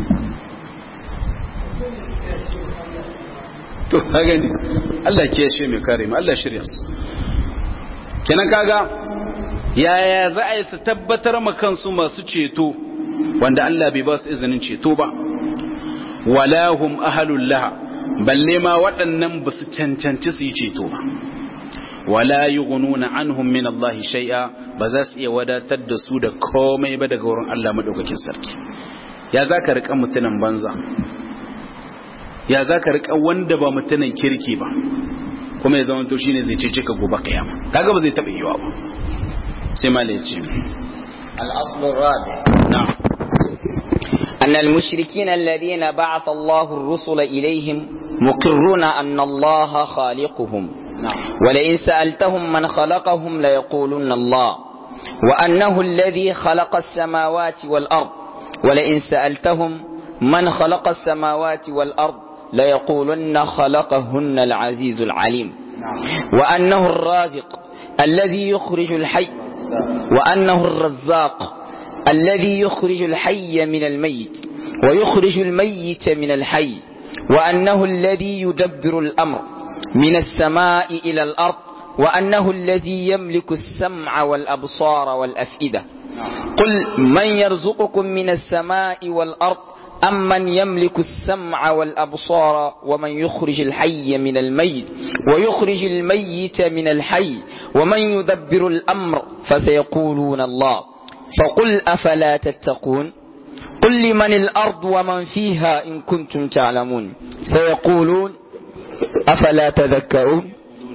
to ka gani Allah ke shi mai kare mu Allah shirya su kenan kaga yaya za a yi su tabbatar ma kansu masu ceto wanda Allah bai ba su izinin ceto ba walahum ahalul laha balle ma waɗannan ba su cancanci su yi ceto ba wala yughnuna anhum min Allah shay'a ba za su iya wadatar da su da komai ba daga wurin Allah madaukakin sarki ya zaka rika mutunan banza ya zaka rika wanda ba mutunan kirki ba kuma ya zama to shine zai cece ka gobe kiyama kaga ba zai taba yiwa ba sai ma ce الأصل الرابع na'am أن المشركين الذين بعث الله الرسل إليهم مقرون أن الله خالقهم na'am ولئن سألتهم من خلقهم ليقولن الله وأنه الذي خلق السماوات والأرض ولئن سألتهم من خلق السماوات والأرض ليقولن خلقهن العزيز العليم وأنه الرازق الذي يخرج الحي وأنه الرزاق الذي يخرج الحي من الميت ويخرج الميت من الحي وأنه الذي يدبر الأمر من السماء إلى الأرض وأنه الذي يملك السمع والأبصار والأفئدة قل من يرزقكم من السماء والأرض أم من يملك السمع والأبصار ومن يخرج الحي من الميت ويخرج الميت من الحي ومن يدبر الأمر فسيقولون الله فقل أفلا تتقون قل لمن الأرض ومن فيها إن كنتم تعلمون سيقولون أفلا تذكرون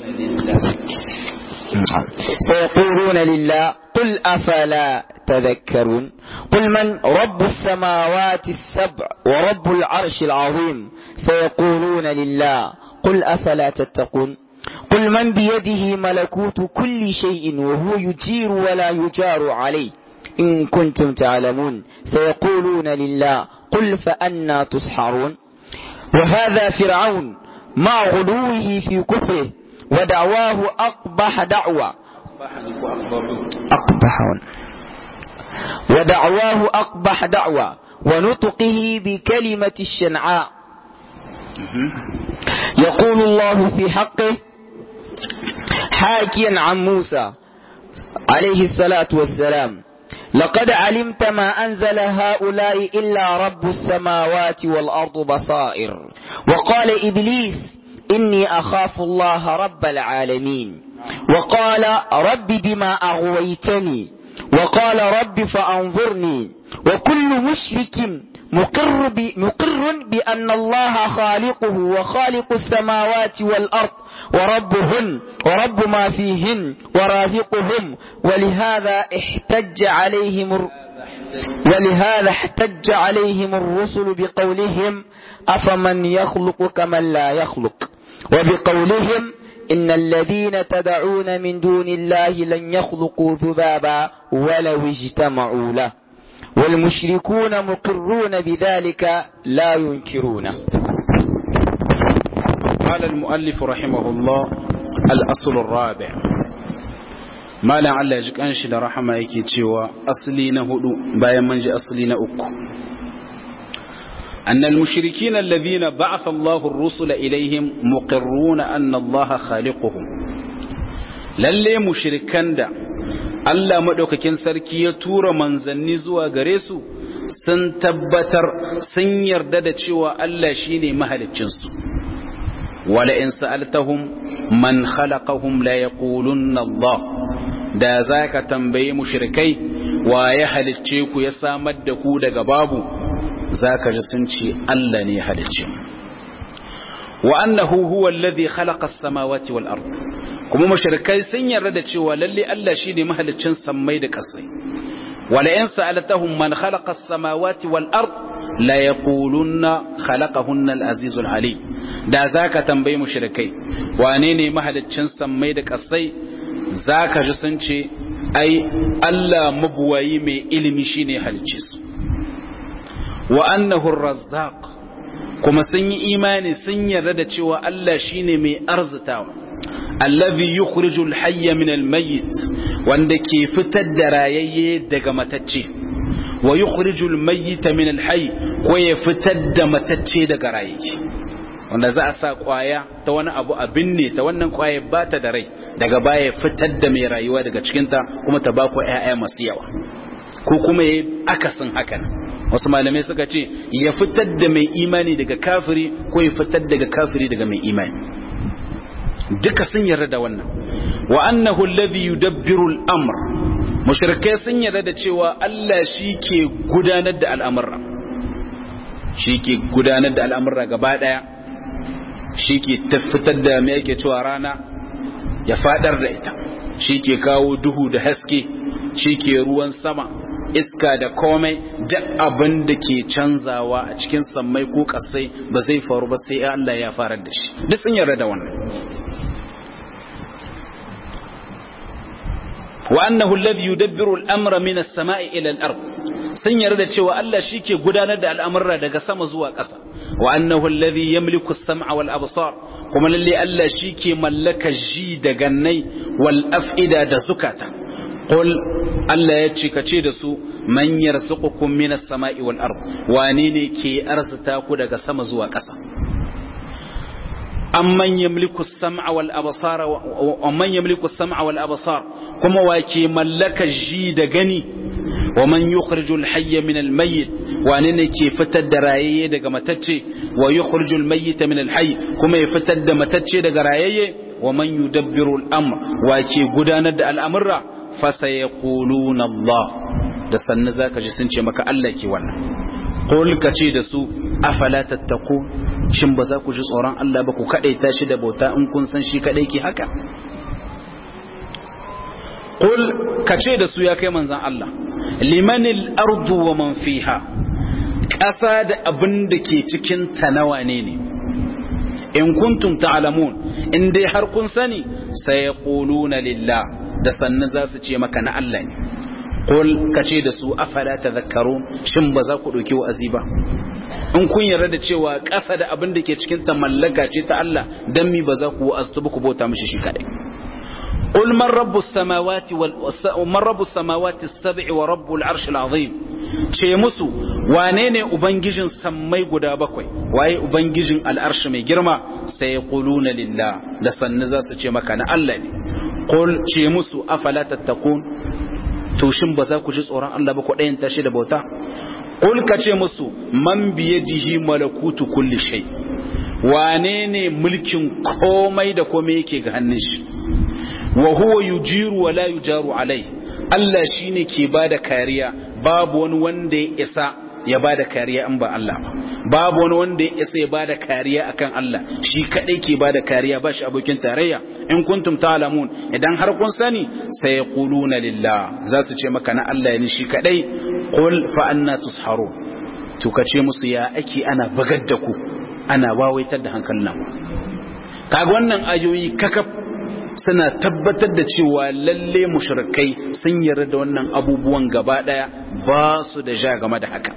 سيقولون لله قل أفلا تذكرون قل من رب السماوات السبع ورب العرش العظيم سيقولون لله قل أفلا تتقون قل من بيده ملكوت كل شيء وهو يجير ولا يجار عليه إن كنتم تعلمون سيقولون لله قل فأنا تسحرون وهذا فرعون مع غلوه في كفره ودعواه أقبح دعوة أقبح ودعواه أقبح دعوة ونطقه بكلمة الشنعاء يقول الله في حقه حاكيا عن موسى عليه الصلاة والسلام لقد علمت ما أنزل هؤلاء إلا رب السماوات والأرض بصائر وقال إبليس إني أخاف الله رب العالمين وقال رب بما أغويتني وقال رب فأنظرني وكل مشرك مقر, ب... مقر بأن الله خالقه وخالق السماوات والأرض وربهن ورب ما فيهن ورازقهم ولهذا احتج عليهم الر... ولهذا احتج عليهم الرسل بقولهم أفمن يخلق كمن لا يخلق وبقولهم إن الذين تدعون من دون الله لن يخلقوا ذبابا ولو اجتمعوا له والمشركون مقرون بذلك لا ينكرونه قال المؤلف رحمه الله الأصل الرابع ما لعل يجيك أنشد رحمة يكي تشوى أصلين هدو بايا منجي أصلين أكو أن المشركين الذين بعث الله الرسل إليهم مقرون أن الله خالقهم lalle mushrikan da Allah madaukakin sarki ya tura manzanni zuwa gare su sun tabbatar sun yarda da cewa Allah shine mahaliccinsu wala in sa'altahum man khalaqahum la yaqulunna Allah da zaka tambaye mushrikai wa ya halicce ku ya samar da ku daga babu zaka ji sun ce Allah ne ya halicce mu wa annahu huwa alladhi khalaqa as-samawati wal ard kuma mushrikai sun yarda da cewa lalle Allah shine mahaliccin sammai da kasai wala in sa'altahum man khalaqa as-samawati wal ard la yaqulunna khalaqahunna al-aziz al-alim da zaka tambayi mushrikai wane ne mahaliccin sammai da kasai zaka ji sun ce ai Allah mabuwayi mai ilimi shine halicce su wa annahu ar-razzaq kuma sun yi imani sun yarda da cewa Allah shine mai arzitawa allazi yukhrijul hayya min almayyit wanda ke fitar da rayayye daga matacce wa yukhrijul mayyita min alhayy ko ya fitar da matacce daga rayayye wanda za a sa kwaya ta wani abu a binne ta wannan kwaya ba ta da rai daga baya fitar da mai rayuwa daga cikinta kuma ta ba ku ƴaƴa masu yawa ko kuma ya akasin hakan wasu malamai suka ce ya fitar da mai imani daga kafiri ko ya fitar daga kafiri daga mai imani duka sun yarda da wannan wa annahu alladhi yudabbiru al-amr mushrikai sun yarda da cewa Allah shi ke gudanar da al'amura shi ke gudanar da al'amura gaba daya shi ke tafitar da me yake cewa rana ya fadar da ita shi ke kawo duhu da haske shi ke ruwan sama iska da komai duk abin da ke canzawa a cikin sammai ko kasai ba zai faru ba sai Allah ya farar da shi duk sun yarda da wannan wa annahu alladhi yudabbiru al-amra min as-sama'i ila al-ard sun yarda cewa Allah shike gudanar da al'amura daga sama zuwa ƙasa wa annahu alladhi yamliku as-sam'a wal absar kuma lalle Allah shike mallaka ji da gannai wal af'ida da zukata qul Allah ya ce kace da su man yarzuqukum min as-sama'i wal ard wane ne ke arzuta ku daga sama zuwa ƙasa amman yamliku as-sam'a wal absara wa man yamliku as-sam'a wal absar kuma wake mallaka ji da gani wa man yukhrijul hayya min al-mayyit wane ne ke fitar da rayayye daga matacce wa yukhrijul mayyita min al-hayy kuma ya fitar da matacce daga rayayye wa man yudabbiru al-amr wake gudanar da al'amurra fa sayaquluna Allah da sanna zaka ji sun ce maka Allah ke wannan qul ka ce da su afala tattaku shin ba za ku ji tsoron Allah ba ku kadaita shi da bauta in kun san shi kadai ke haka qul ka ce da su ya kai manzon Allah limanil ardu wa man fiha ƙasa da abin da ke cikin ta nawa ne ne in kuntum ta'lamun in dai har kun sani sai yaquluna lillah da sannan za su ce maka na Allah ne Kul ka ce da su afala tadhakkarun shin ba za ku dauki wa'azi ba in kun yarda da cewa ƙasa da abin da ke cikin ta mallaka ce ta Allah dan mi ba za ku wa'aztu ba ku bauta mishi shi kadai قل من رب السماوات وال... من رب السماوات السبع ورب العرش العظيم ce musu wane ne ubangijin sammai guda bakwai waye ubangijin al'arshi mai girma sai quluna lillah da sannu za su ce maka na Allah ne qul ce musu afala tattakun to shin ba za ku ji tsoron Allah ba ku ɗayan tashi da bauta qul ka ce musu man biyadihi malakutu kulli shay wane ne mulkin komai da komai yake ga hannun shi wa huwa yujiru wa la yujaru alai Allah shine ke bada kariya babu wani wanda ya isa ya bada kariya in ba Allah ba babu wani wanda ya isa ya bada kariya akan Allah shi kadai ke bada kariya ba shi abokin tarayya in kuntum ta'lamun idan har kun sani sai yaquluna lillah za su ce maka na Allah ne shi kadai qul fa anna tusharu to kace musu ya ake ana bagar da ku ana wawaitar da hankalin kaga wannan ayoyi kakaf suna tabbatar da cewa lalle mushrikai sun yarda da wannan abubuwan gaba daya ba su da ja game da haka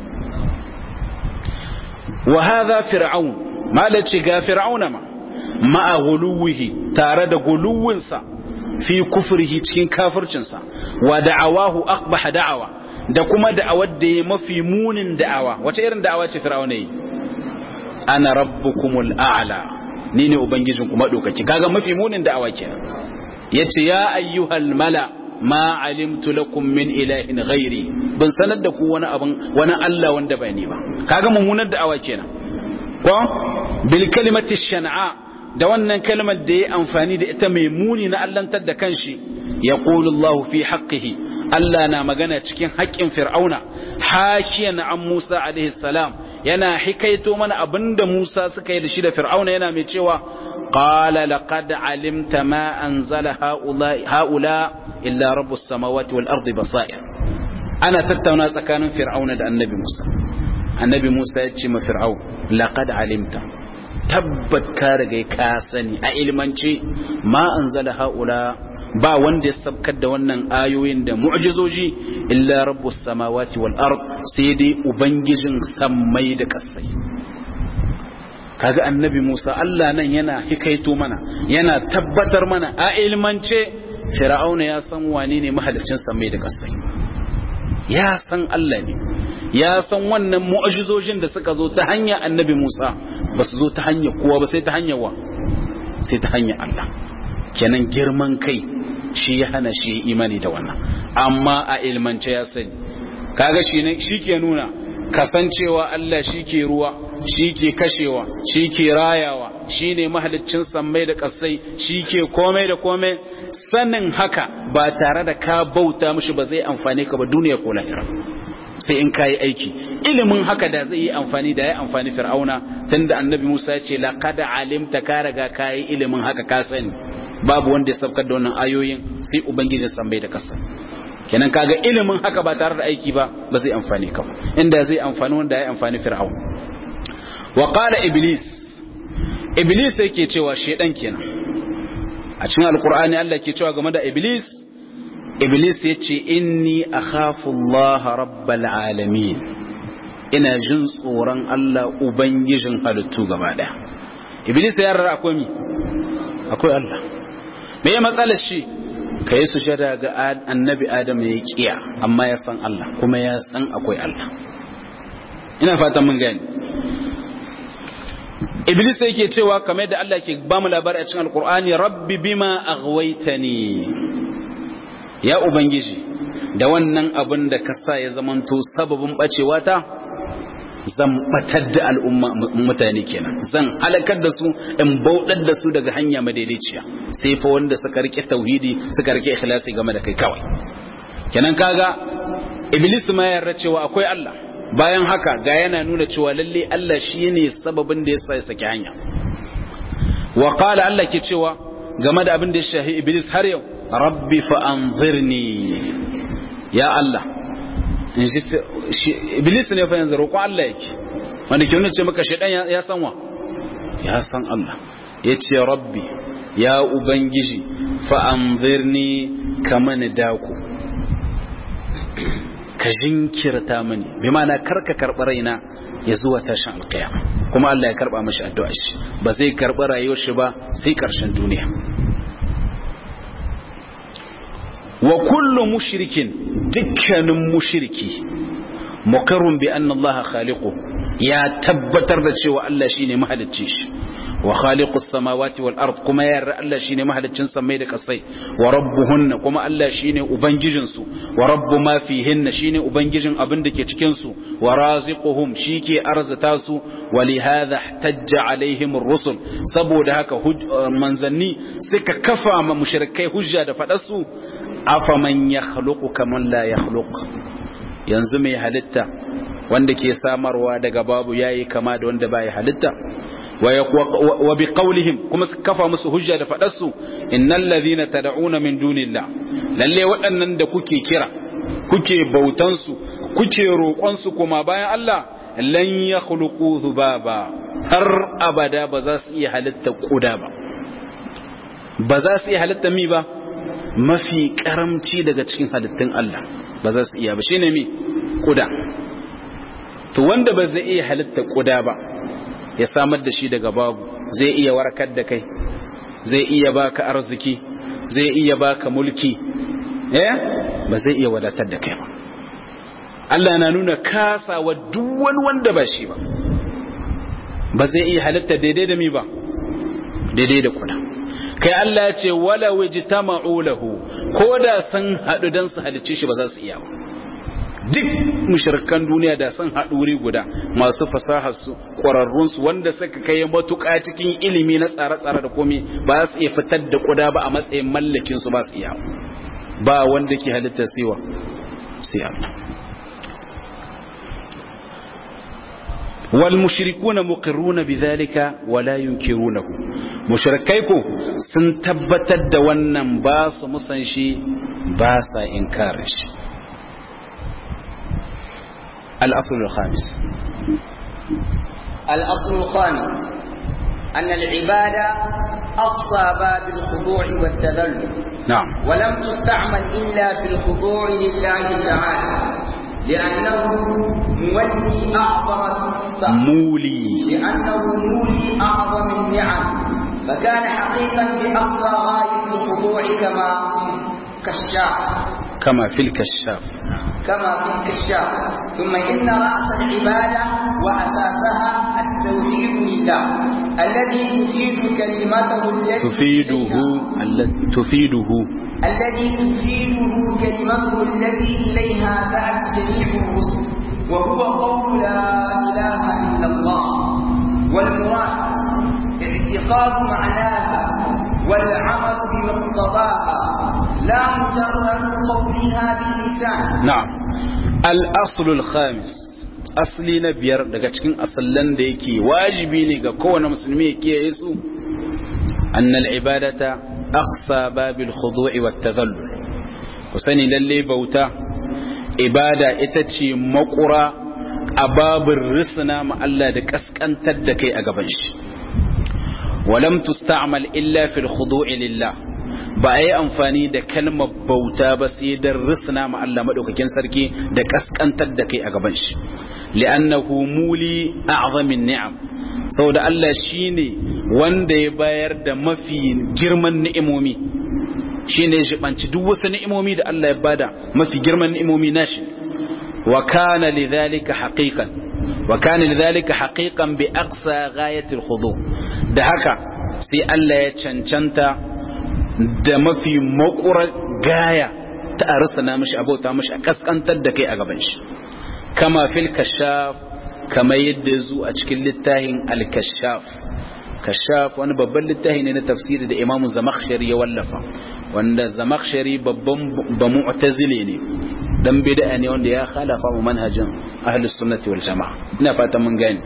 wa hadha fir'aun malaci ga fir'auna ma ma'a guluwihi tare da guluwinsa fi kufrihi cikin kafircinsa wa da'awahu aqbaha da'awa da kuma da'awar da ya mafi munin da'awa wace irin da'awa ce fir'auna yi ana rabbukumul a'la ni ne ubangijin kuma dokaki kaga mafi munin da'awa kenan yace ya ayyuhal mala ma alimtu lakum min ilahin ghairi ban sanar da ku wani abin wani Allah wanda ba ni ba kaga mummunar da'awa kenan ko bil kalimati shan'a da wannan kalmar da ya amfani da ita mai muni na allantar da kanshi yaqulu Allah fi haqqihi Allah na magana cikin haƙƙin fir'auna hakiyan an Musa alaihi salam yana hikaito mana abinda Musa suka yi da shi da fir'auna yana mai cewa qala laqad alimta ma anzala haula haula illa rabbus samawati wal ardi basair ana tattauna tsakanin fir'auna da annabi Musa annabi Musa ya ce ma fir'au laqad alimta tabbat ka riga ka sani a ilmance ma anzala haula ba wanda ya sabkar da wannan ayoyin da mu'jizoji illa rabbus samawati wal ard sai dai ubangijin sammai da kasai kaga annabi Musa Allah nan yana hikaito mana yana tabbatar mana a ilmance fir'auna ya san wane ne mahalicin sammai da kasai ya san Allah ne ya san wannan mu'jizojin da suka zo ta hanyar annabi Musa ba su zo ta hanyar kowa ba sai ta hanyar wa sai ta hanyar Allah kenan girman kai shi ya hana shi imani da wannan amma a ilmance ya sani kaga shi ne shi ke nuna kasancewa Allah shi ke ruwa shi ke kashewa shi ke rayawa shi ne mahaliccin sammai da kasai shi ke komai da komai sanin haka ba tare da ka bauta mishi ba zai amfane ka ba duniya ko lahira sai in kayi aiki ilimin haka da zai yi amfani da ya amfani fir'auna tunda annabi Musa ya ce laqad alimta ka riga kayi ilimin haka ka sani babu wanda ya sabkar da wannan ayoyin sai ubangijin sambai da kasa kenan kaga ilimin haka ba tare da aiki ba ba zai amfani ka inda zai amfani wanda ya amfani fir'aun wa qala iblis iblis yake cewa shedan kenan a cikin alqur'ani Allah ke cewa game da iblis iblis yace inni akhafu Allah rabbal alamin ina jin tsoron Allah ubangijin halittu gaba daya iblis ya rara akwai mi akwai Allah me ya matsalar shi ka yi sujada ga annabi adam ya kiya amma ya san Allah kuma ya san akwai Allah ina fatan mun gani iblis yake cewa kamar da Allah ke ba mu labari a cikin alkur'ani rabbi bima aghwaytani ya ubangiji da wannan abin da ka sa ya zamanto sababin bacewa ta zan batar da al'umma mutane kenan zan halakar da su in bauɗar da su daga hanya madaidaiciya sai fa wanda suka rike tauhidi suka rike ikhlasi game da kai kawai kenan kaga iblis ma yarda cewa akwai Allah bayan haka ga yana nuna cewa lalle Allah shine sababin da yasa ya saki hanya wa qala Allah ke cewa game da abin da ya shahi iblis har yau rabbi fa anzirni ya Allah iblis ne fa yanzu roƙon Allah yake wanda ke nuna ce maka shaidan ya san wa ya san Allah ya ce rabbi ya ubangiji fa anzirni kama ni daku ka jinkirta mini bi ma'ana karka karɓi raina ya zuwa tashin alƙiyama kuma Allah ya karɓa mashi addu'a shi ba zai karɓi rayuwar shi ba sai ƙarshen duniya wa kullu mushrikin dukkanin mushriki mukarrun bi anna Allah khaliqu ya tabbatar da cewa Allah shine mahalicci shi wa khaliqus samawati wal ard kuma ya yarda Allah shine mahaliccin samai da kasai wa rabbuhunna kuma Allah shine ubangijin su wa rabbu ma fihinna shine ubangijin abin da ke cikin su wa raziquhum shike arzata su wa li hadha ihtajja alaihim ar-rusul saboda haka manzanni suka kafa ma mushrikai hujja da fadar su afaman yakhluqu kaman la yakhluq yanzu mai halitta wanda ke samarwa daga babu yayi kama da wanda bai halitta wa bi qawlihim kuma su kafa musu hujja da fadarsu innal ladhina tad'una min dunillah lalle waɗannan da kuke kira kuke bautan su kuke roƙon su kuma bayan Allah lan yakhluqu dhubaba har abada ba za su iya halitta kuda ba ba za su iya halitta mi ba mafi karamci daga cikin halittun Allah ba za su iya ba shine mi kuda to wanda ba zai iya halitta kuda ba ya samar da shi daga babu zai iya warkar da kai zai iya baka arziki zai iya baka mulki eh ba zai iya wadatar da kai ba Allah na nuna kasawa duk wani wanda ba shi ba ba zai iya halitta daidai da mi ba daidai da kuda kai Allah ya ce wala wajtama'u lahu ko da sun hadu dan su halicce shi ba za su iya ba duk mushrikan duniya da sun haɗu wuri guda masu fasahar su ƙwararrun su wanda suka kai matuƙa cikin ilimi na tsare-tsare da komai ba su iya fitar da kuda ba a matsayin mallakin su ba su iya ba wanda ke halitta siwa sai Allah wal mushrikuna muqirruna bidhalika wala yunkirunahu mushrikai ko sun tabbatar da wannan ba su musan shi ba sa inkarin shi الأصل الخامس الأصل الخامس أن العبادة أقصى باب الخضوع والتذلل نعم ولم تستعمل إلا في الخضوع لله تعالى لأنه مولي أعظم مولي لأنه مولي أعظم النعم فكان حقيقا بأقصى غاية الخضوع كما كالشاف كما في الكشاف كما في الكشاف ثم إن رأس العبادة وأساسها التوحيد لله الذي تفيد كلمته التي تفيده الل- تفيده الذي تفيده كلمته التي إليها دعت جميع الرسل وهو قول لا إله إلا الله والمراد اعتقاد معناها والعمل بمقتضاها لا مجرد قولها باللسان na'am al-aslul khamis asli na biyar daga cikin asallan da yake wajibi ne ga kowane musulmi ya kiyaye su annal ibadata aqsa babil khudu'i wat tadhallul ku sani lalle bauta ibada ita ce makura a babin risna ma Allah da kaskantar da kai a gaban shi walam tusta'mal illa fil khudu'i lillah ba a yi amfani da kalmar bauta ba sai don risna ma Allah maɗaukakin sarki da ƙasƙantar da kai a gaban shi li'annahu muli a'zamin ni'am saboda Allah shine wanda ya bayar da mafi girman ni'imomi shine ya shibanci duk wasu ni'imomi da Allah ya bada mafi girman ni'imomi nashi wa kana lidhalika haqiqan wa kana lidhalika haqiqan bi aqsa ghayatil khudu da haka sai Allah ya cancanta da mafi makurar gaya ta arsa na mashi abota mashi a kaskantar da kai a gaban shi kama fil kashaf kama yadda zu a cikin littafin al-kashaf kashaf wani babban littafi ne na tafsiri da imamu zamakhshari ya wallafa wanda zamakhshari babban ba mu'tazile ne dan bid'a ne wanda ya khalafa mu manhajin ahlus sunnati wal jamaa ina fata mun gane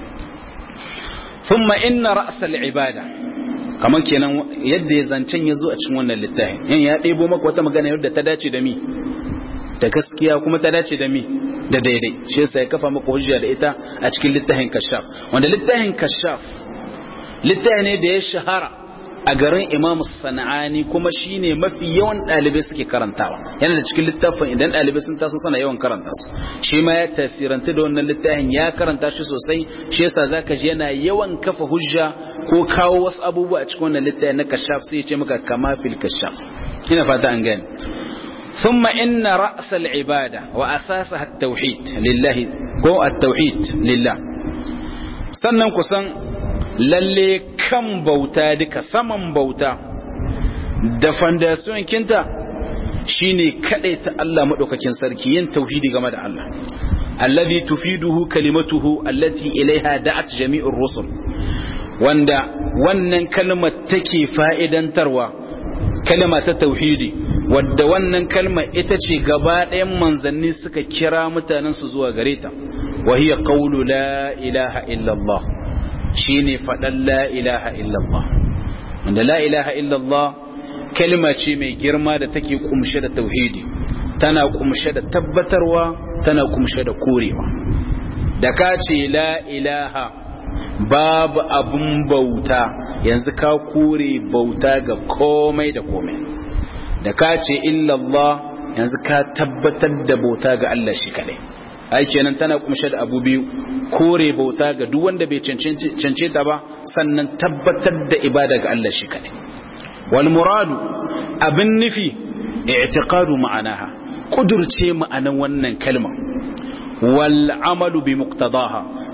thumma inna ra's al-ibada kamar kenan yadda ya zancen ya zo a cikin wannan littafin yan ya ɗebo maka wata magana yadda ta dace da mi da gaskiya kuma ta dace da mi da daidai shi yasa ya kafa maka hujja da ita a cikin littafin kashaf wanda littafin kashaf littafi ne da ya shahara a garin imam sana'ani kuma shine mafi yawan ɗalibai suke karantawa yana da cikin littafin idan ɗalibai sun taso suna yawan karanta su shi ma ya tasiranta da wannan littafin ya karanta shi sosai shi yasa zaka ji yana yawan kafa hujja ko kawo wasu abubuwa a cikin wannan littafin na kashaf sai ya ce maka kama fil kashaf ina fata an gane ثم إن رأس العبادة وأساسها التوحيد لله هو التوحيد لله sannan kusan lalle kan bauta duka saman bauta da fandasiyon kinta shine ta Allah madaukakin sarki yin tauhidi game da Allah alladhi tufiduhu kalimatuhu allati ilaiha da'at jami'ur rusul wanda wannan kalmar take fa'idantarwa kalma ta tauhidi wadda wannan kalmar ita ce gaba ɗayan manzanni suka kira mutanensu zuwa gare ta wa hiya qawlu la ilaha illallah shine faɗan la ilaha illallah wanda la ilaha illallah kalma ce mai girma da take kumshe da tauhidi tana kumshe da tabbatarwa tana kumshe da korewa da ka ce la ilaha babu abun bauta yanzu ka kore bauta ga komai da komai da ka ce illallah yanzu ka tabbatar da bauta ga Allah shi kadai ai kenan tana kumshe da abu biyu kore bauta ga duk wanda bai cance ta ba sannan tabbatar da ibada ga Allah shi kadai wal muradu abin nufi i'tiqadu ma'anaha kudurce ma'anan wannan kalma wal amalu bi muqtadaha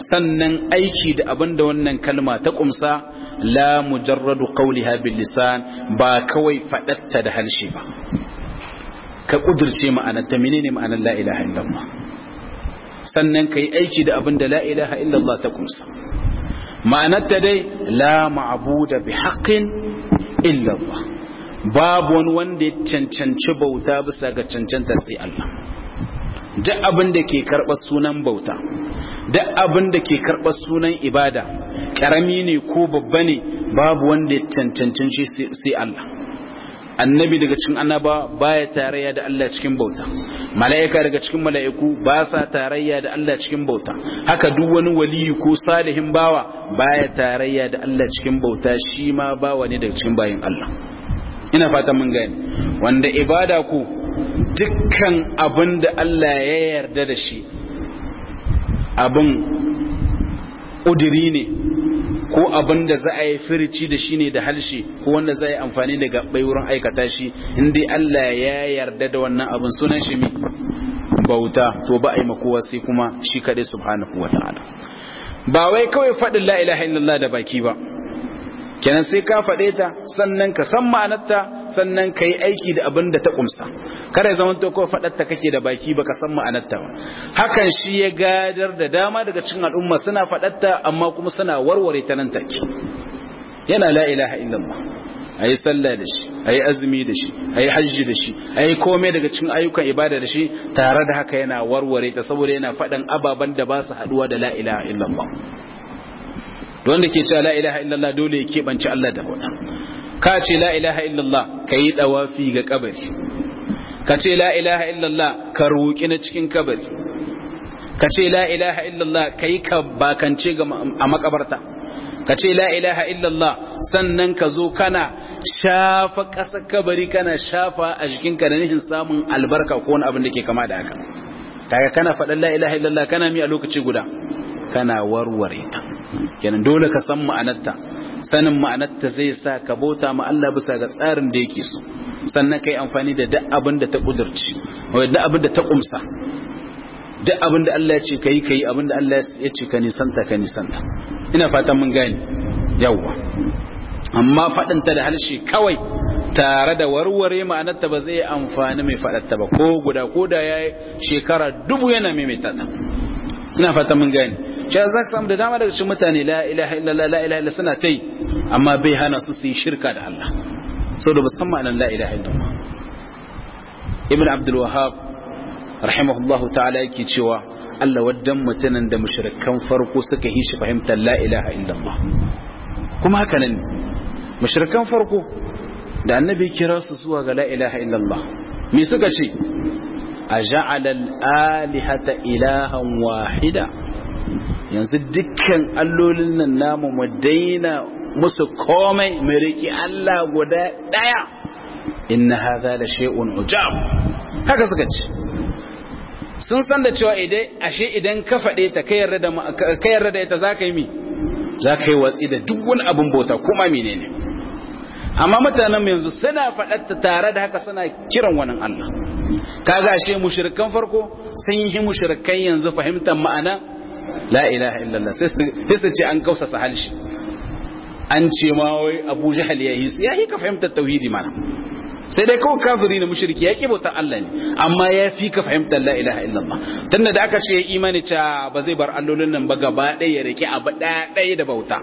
sannan aiki da abin da wannan kalma ta kumsa la mujarradu qawliha bil lisan ba kawai fadatta da harshe ba ka kudirce ma'anar ta menene ma'anar la ilaha illallah sannan kai aiki da abin da la ilaha illallah ta kumsa ma'anar ta dai la ma'buda bi haqqin illallah babu wani wanda ya cancanci bauta bisa ga cancanta sai Allah duk abin da ke karɓar sunan bauta duk abin da ke karɓar sunan ibada ƙarami ne ko babba ne babu wanda ya cancancin shi sai Allah annabi daga cikin annaba baya tarayya da Allah cikin bauta mala'ika daga cikin mala'iku ba sa tarayya da Allah cikin bauta haka duk wani waliyi ko salihin bawa baya tarayya da Allah cikin bauta shi ma bawa ne daga cikin bayin Allah ina fatan mun gane wanda ibada ku dukkan abin da Allah ya yarda da shi abin ƙudiri ne ko abin da za a yi firici da shi ne da halshe ko wanda za a yi amfani da gaɓɓai wurin aikata shi inda Allah ya yarda da wannan abin sunan shi mi bauta to ba a yi makowa sai kuma shi kaɗai subhanahu wa ta'ala ba wai kawai faɗin la ilaha illallah da baki ba kenan sai ka faɗe ta sannan ka san ma'anarta sannan ka yi aiki da abin da ta ƙumsa kada ya zamanto ko faɗarta kake da baki baka san ma'anarta ba hakan shi ya gadar da dama daga cikin al'umma suna faɗarta amma kuma suna warware ta nan take yana la ilaha illallah ayi sallah da shi ayi azumi da shi ayi hajji da shi ayi komai daga cikin ayyukan ibada da shi tare da haka yana warware ta saboda yana faɗan ababen da ba su haɗuwa da la ilaha illallah wanda ke cewa la ilaha illallah dole ya keɓance Allah da bauta ka ce la ilaha illallah ka yi ɗawafi ga kabari ka ce la ilaha illallah ka roƙi na cikin kabari ka ce la ilaha illallah ka yi ka bakance a makabarta ka ce la ilaha illallah sannan ka zo kana shafa ƙasa kabari kana shafa a jikinka da nihin samun albarka ko wani abin da ke kama da haka kaga kana faɗin la ilaha illallah kana mi a lokaci guda kana warware ta kenan dole ka san ma'anarta sanin ma'anarta zai sa ka bauta ma Allah bisa ga tsarin da yake so sannan kai amfani da duk abin da ta kudurci wai duk abin da ta kumsa duk abin da Allah ya ce kai kai abin da Allah ya ce ka nisanta ka nisanta ina fatan mun gane yawwa amma fadin ta da harshe kawai tare da warware ma'anarta ba zai amfani mai faɗarta ba ko guda ko da ya shekara dubu yana maimaita ta ina fatan mun gane shi za ka samu da dama daga cikin mutane la ilaha illallah la ilaha illallah suna ta yi amma bai hana su su yi shirka da Allah saboda ba san ma'anar la ilaha illallah ibn abdul wahhab rahimahullah ta'ala yake cewa Allah waddan mutanen da mushrikan farko suka yi shi fahimtar la ilaha illallah kuma haka nan mushrikan farko da annabi kira su zuwa ga la ilaha illallah me suka ce a ja'ala al-alihata ilahan wahida yanzu dukkan allolin nan namu mu daina musu komai mu riki Allah guda daya inna hadha la shay'un ujab haka suka ce sun san da cewa idan ashe idan ka fade ta kai yarda da kai yarda da ita zaka yi mi zaka yi watsi da duk wani abun bauta kuma menene amma mutanen yanzu suna faɗatta tare da haka suna kiran wani Allah kaga ashe mushrikan farko sun yi mushrikan yanzu fahimtar ma'ana la ilaha illallah sai su ce an kausasa halshi an ce ma wai abu jahal ya yi su ya yi ka fahimtar tauhidi mana sai dai kawai kafiri na mushriki ya ki bautar Allah ne amma ya fi ka fahimtar la ilaha illallah tunda da aka ce imani ta ba zai bar allolin nan ba gaba ɗaya ya rike abu ɗaya da bauta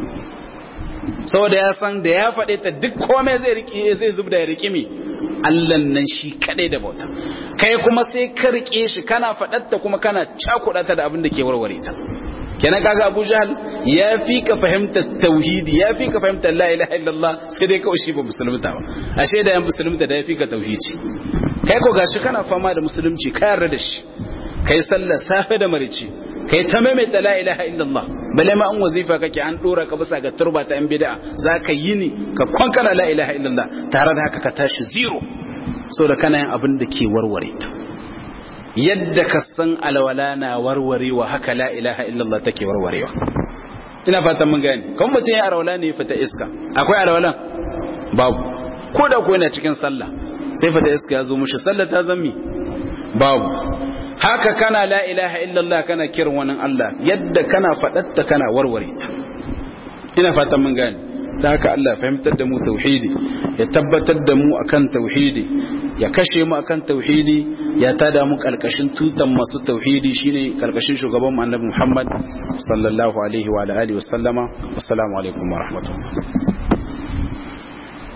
saboda ya san da ya faɗe ta duk komai zai rike zai zubda ya rike mi Allah nan shi kadai da bauta kai kuma sai ka rike shi kana faɗatta kuma kana cakuɗata da abin da ke warware ta kenan kaga Abu Jahl ya fi ka fahimtar tauhidi ya fi ka fahimtar la ilaha illallah sai dai kawai shi ba musulunta ba ashe da yan musulunta da ya fi ka tauhidi kai ko gashi kana fama da musulunci ka yarda da shi kai sallar safe da marici kai ta maimaita la ilaha illallah bale ma an wazifa kake an dora ka bisa ga turba ta yan bid'a zaka yi ni ka kwankana la ilaha illallah tare da haka ka tashi zero so da kana yin abin da ke warware ta yadda ka san alwala na warwarewa haka la ilaha illallah take warwarewa ina fatan mun gane kan mutum ya alwala ne fita iska akwai alwalan babu ko da ko yana cikin sallah sai fita iska ya zo mushi sallah ta zammi babu haka kana la ilaha illallah kana kiran wani Allah yadda kana faɗatta kana warware ta ina fatan mun gane da haka Allah fahimtar da mu tauhidi ya tabbatar da mu akan tauhidi ya kashe mu akan tauhidi ya tada mu kalkashin tutan masu tauhidi shine kalkashin shugaban mu annabi Muhammad sallallahu alaihi wa alihi wa sallama assalamu alaikum wa rahmatullah